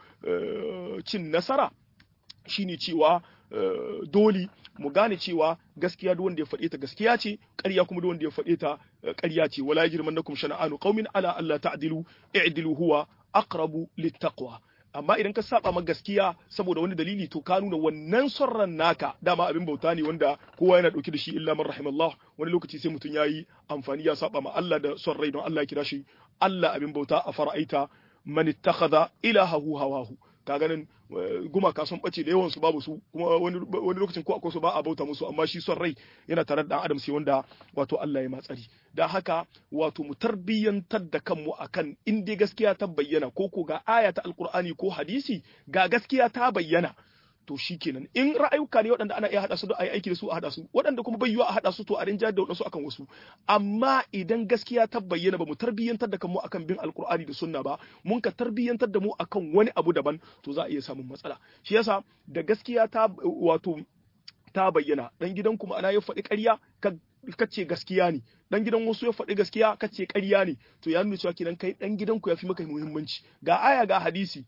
cin nasara shine cewa dole mu gane cewa gaskiya duk wanda ya faɗe ta gaskiya ce ƙarya kuma duk wanda ya faɗe ta ƙarya ce wala yajrimannakum shana'anu qaumin ala alla ta'dilu i'dilu huwa aqrabu littaqwa amma idan ka saba ma gaskiya saboda wani dalili to ka nuna wannan son naka dama abin bauta ne wanda kowa yana dauke da shi illa man rahimallah wani lokaci sai mutum yayi amfani ya saba ma Allah da son rai don Allah ya kira shi Allah abin bauta a fara'aita man ittakhadha ilahahu hawahu ka ganin gumaka sun bace da yawan su babu su kuma wani wani lokacin ko akwai su ba a bauta musu amma shi son rai yana tare da dan adam sai wanda wato Allah ya matsari dan haka wato mu tarbiyyantar da kanmu akan in dai gaskiya ta bayyana ko ko ga aya ta alqur'ani ko hadisi ga gaskiya ta bayyana to shikenan in ra'ayuka ne waɗanda ana iya haɗa su da ayi aiki da su a haɗa su waɗanda kuma bai yiwa a haɗa su to a rinja da waɗansu akan wasu amma idan gaskiya ta bayyana ba mu tarbiyyantar da kanmu akan bin alkur'ani da sunna ba mun ka tarbiyyantar da mu akan wani abu daban to za a iya samun matsala shi yasa da gaskiya ta wato ta bayyana dan gidan kuma ana ya faɗi ƙarya ka ce gaskiya ne dan gidan wasu ya faɗi gaskiya ka ce ƙarya ne to ya nuna cewa kenan kai dan gidanku ya fi maka muhimmanci ga aya ga hadisi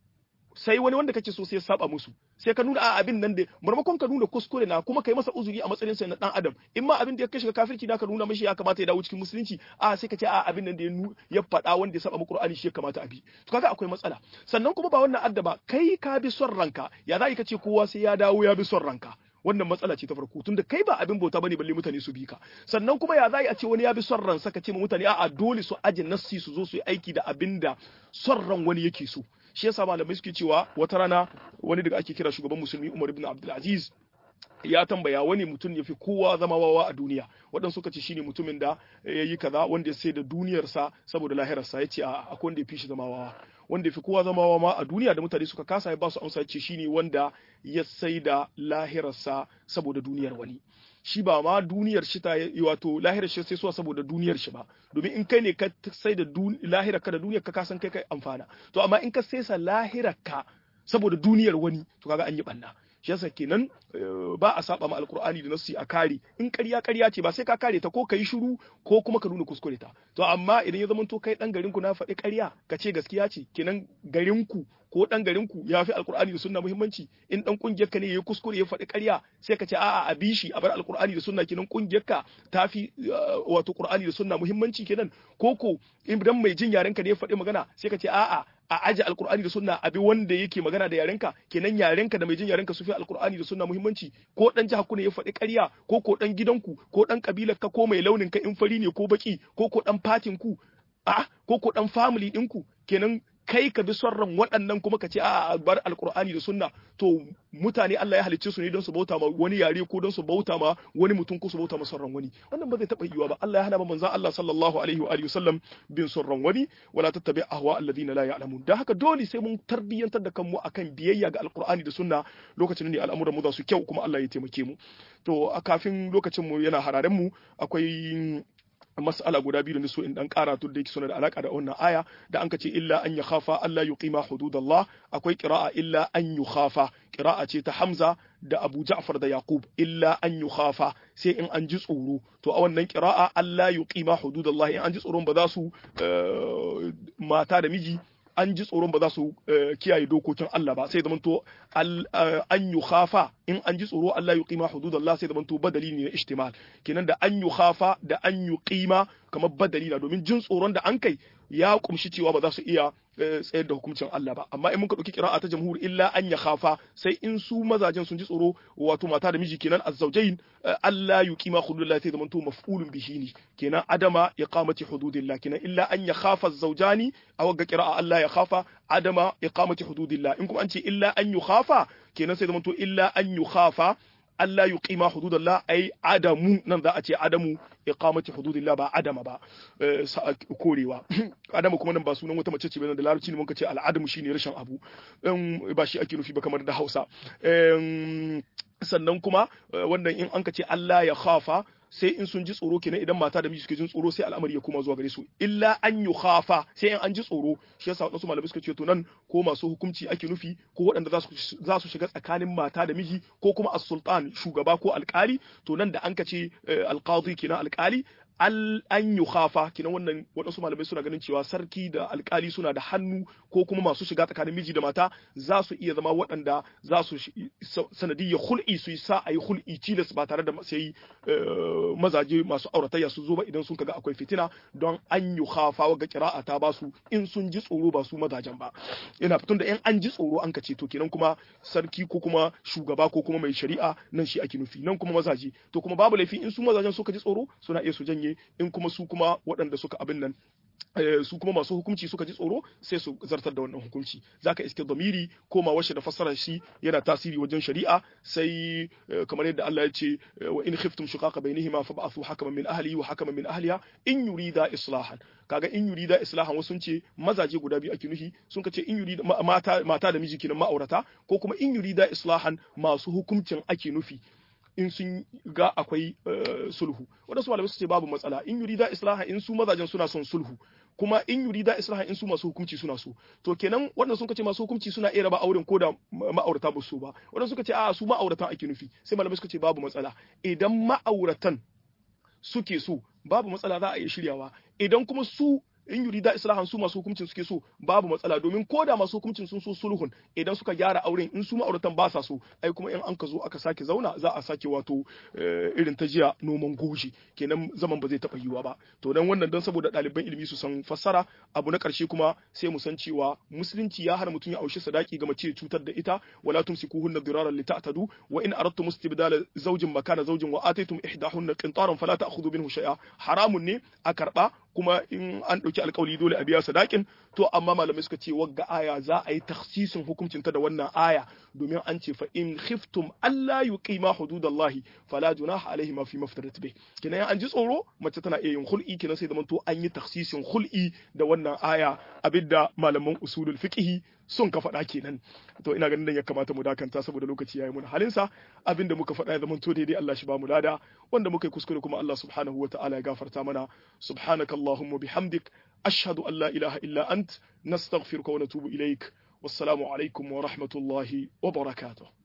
sai wani wanda kake so sai ya saba musu sai ka nuna a abin nan da marmakon ka nuna kuskure na kuma kai masa uzuri a matsayin sa na dan adam in ma abin da ya kashe kafirci da ka nuna mashi ya kamata ya dawo cikin musulunci a sai ka ce a abin nan da ya faɗa wanda ya saba mu Qur'ani shi ya kamata a bi to kaga akwai matsala sannan kuma ba wannan addaba kai ka bi son ranka ya za ka ce kowa sai ya dawo ya bi son ranka wannan matsala ce ta farko tunda kai ba abin bauta bane balle mutane su bi ka sannan kuma ya za a ce wani ya bi son ransa ka ce ma mutane a'a dole su aje nassi su zo su yi aiki da abin da son ran wani yake so shi yasa malamai suke cewa wata rana wani daga ake kira shugaban musulmi Umar ibn Abdul Aziz ya tambaya wani mutum ya fi kowa zama wawa a duniya waɗansu suka ce shine mutumin da ya yi kaza wanda ya sai da duniyarsa saboda lahirarsa ya ce a akwai wanda ya fi shi zama wawa wanda ya fi kowa zama wawa ma a duniya da mutane suka kasa ya ba su amsa ya ce shine wanda ya sai da lahirarsa saboda duniyar wani shi ba ma duniyar shi ta wato lahirar shi sai suwa saboda duniyar shi ba domin in kai ne ka sai da lahirar ka da duniyar ka kasan kai kai amfana to amma in ka sai sa lahirar ka saboda duniyar wani to kaga an yi banna shi yasa kenan ba a saba ma alkur'ani da nassi a kare in ƙarya ƙarya ce ba sai ka kare ta ko ka yi shiru ko kuma ka nuna kuskure ta to amma idan ya zama to kai dan garin ku na faɗi ƙarya ka ce gaskiya ce kenan garin ku ko dan garin ku ya fi alkur'ani da sunna muhimmanci in dan kungiyar ka ne yayi kuskure ya faɗi ƙarya sai ka ce a'a a bi shi a bar alkur'ani da sunna kenan kungiyar ka ta fi wato qur'ani da sunna muhimmanci kenan ko ko idan mai jin yaren ka ne ya faɗi magana sai ka ce a'a a aje alkur'ani da sunna abi wanda yake magana da yarenka kenan yarenka da mai jin yarenka su fi alkur'ani da sunna muhimmanci ko dan jihar ku ne ya faɗi ƙarya ko ko dan gidanku ko dan kabilar ka ko mai launin ka in fari ne ko baki ko ko dan fatin ku a ko ko dan family ɗinku kenan kai ka bi son ran waɗannan kuma ka ce a bar alkur'ani da sunna to mutane Allah ya halicce su ne don su bauta ma wani yare ko don su bauta ma wani mutum ko su bauta ma son ran wani wannan ba zai taɓa yiwa ba Allah ya hana manzon Allah sallallahu alaihi wa alihi wasallam bin son ran wani wala tattabi ahwa alladhina la ya'lamun dan haka dole sai mun tarbiyyantar da kanmu akan biyayya ga alkur'ani da sunna lokacin ne al'amuran mu za su kyau kuma Allah ya taimake mu to a kafin lokacin mu yana hararen mu akwai mas'ala guda biyu da so in dan kara to da yake suna da alaka da wannan aya da an ce illa an yakhafa Allah yuqima hududallah akwai qira'a illa an yukhafa qira'a ce ta Hamza da Abu Ja'far da Yaqub illa an yukhafa sai in an ji tsoro to a wannan qira'a Allah yuqima hududallah in an ji tsoron ba za su mata da miji an ji tsoron ba za su kiyaye dokokin Allah ba sai zaman to an yi khafa in an ji tsoro Allah ya qima hududallah sai zaman to badali ne na ihtimal kenan da an yi khafa da an yi qima kamar badali na domin jin tsoron da an kai ya kumshi cewa ba za su iya tsayar da hukuncin Allah ba amma in muka dauki qira'a ta jamhur illa an ya khafa sai in su mazajen sun ji tsoro wato mata da miji kenan azzaujain Allah yuqima hududallah sai zaman to maf'ulun bihi ne kenan adama iqamati hududillah kenan illa an ya khafa azzawjani aw ga qira'a Allah ya khafa adama iqamati hududillah in kuma an ce illa an yukhafa kenan sai zaman to illa an yukhafa Allah yuqima hududallah ai adamu nan za a ce adamu iqamati hududillah ba adama ba korewa adama kuma nan ba sunan wata mace ce ba da larabci ne mun ce al'adamu shine rashin abu ba shi ake nufi ba kamar da Hausa sannan kuma wannan in an ka ce Allah ya khafa sai in sun ji tsoro kenan idan mata da miji suke jin tsoro sai al'amari ya koma zuwa gare su illa an yi khafa sai in an ji tsoro shi yasa wasu malamai suka ce to nan ko masu hukunci ake nufi ko waɗanda za su shiga tsakanin mata da miji ko kuma as-sultan shugaba ko alƙali to nan da an ka ce alqadi kenan alƙali an yi khafa kinan wannan waɗansu malamai suna ganin cewa sarki da alkali suna da hannu ko kuma masu shiga tsakanin miji da mata za su iya zama waɗanda za su sanadiyya hul'i su yi sa a yi hul'i tilas ba tare da sai mazaje masu auratayya su zo ba idan sun kaga akwai fitina don an yi khafa ga kira'a ta ba su in sun ji tsoro ba su mazajen ba ina fitun da in an ji tsoro an kace to kenan kuma sarki ko kuma shugaba ko kuma mai shari'a nan shi ake nufi nan kuma mazaje to kuma babu laifi in su mazajen suka ji tsoro suna iya su janye in kuma su kuma waɗanda suka abin nan su kuma masu hukunci suka ji tsoro sai su zartar da wannan hukunci zaka iske damiri koma washe da fassara shi yana tasiri wajen shari'a sai kamar yadda Allah ya ce wa in khiftum shiqaqa bainihima fab'athu hakaman min ahlihi wa hakaman min ahliha in yurida islahan kaga in yurida islahan wasu ce mazaje guda biyu ake nufi sun ce in yurida mata mata da miji kenan ma'aurata ko kuma in yurida islahan masu hukuncin ake nufi in sun ga akwai sulhu wadansu malamai su ce babu matsala in yurida islaha in su mazajen suna son sulhu kuma in yurida islaha in su masu hukunci suna so to kenan wannan sun kace masu hukunci suna iya raba auren ko da ma'aurata ba so ba wannan suka ce a su ma'auratan ake nufi sai malamai suka ce babu matsala idan ma'auratan suke so babu matsala za a iya shiryawa idan kuma su in yurida islahan su masu hukuncin suke so babu matsala domin ko da masu hukuncin sun so sulhun idan suka gyara auren in su ma'auratan ba sa so ai kuma in an ka zo aka sake zauna za a sake wato irin ta jiya noman goji kenan zaman ba zai taɓa yiwa ba to dan wannan dan saboda ɗaliban ilimi su san fassara abu na ƙarshe kuma sai mu san cewa musulunci ya hana mutum ya aushi sadaki ga mace cutar da ita wala tumsikuhunna diraran lita'tadu wa in aradtum istibdala zawjin makana zawjin wa ataytum ihdahunna qintaran fala ta'khudhu minhu shay'a haramun ne a karba kuma in an ɗauki alkawali dole a biya sadakin to amma malamai suka ce wagga aya za a yi taksisin hukuncin ta da wannan aya domin an ce fa in khiftum alla yuqima hududallahi fala junaha alaihi ma fi maftarat bih kenan an ji tsoro mace tana iya yin hul'i kenan sai zaman to an yi taksisin hul'i da wannan aya abinda malaman usulul fiqh sun ka faɗa kenan to ina ganin ya kamata mu dakanta saboda lokaci yayi mun halinsa abinda muka faɗa ya zama to daidai Allah shi ba mu lada wanda muka yi kuskure kuma Allah subhanahu wa ta'ala ya gafarta mana subhanakallahumma bihamdik ashhadu an la ilaha illa ant nastaghfiruka wa natubu ilaik wassalamu alaikum wa rahmatullahi wa barakatuh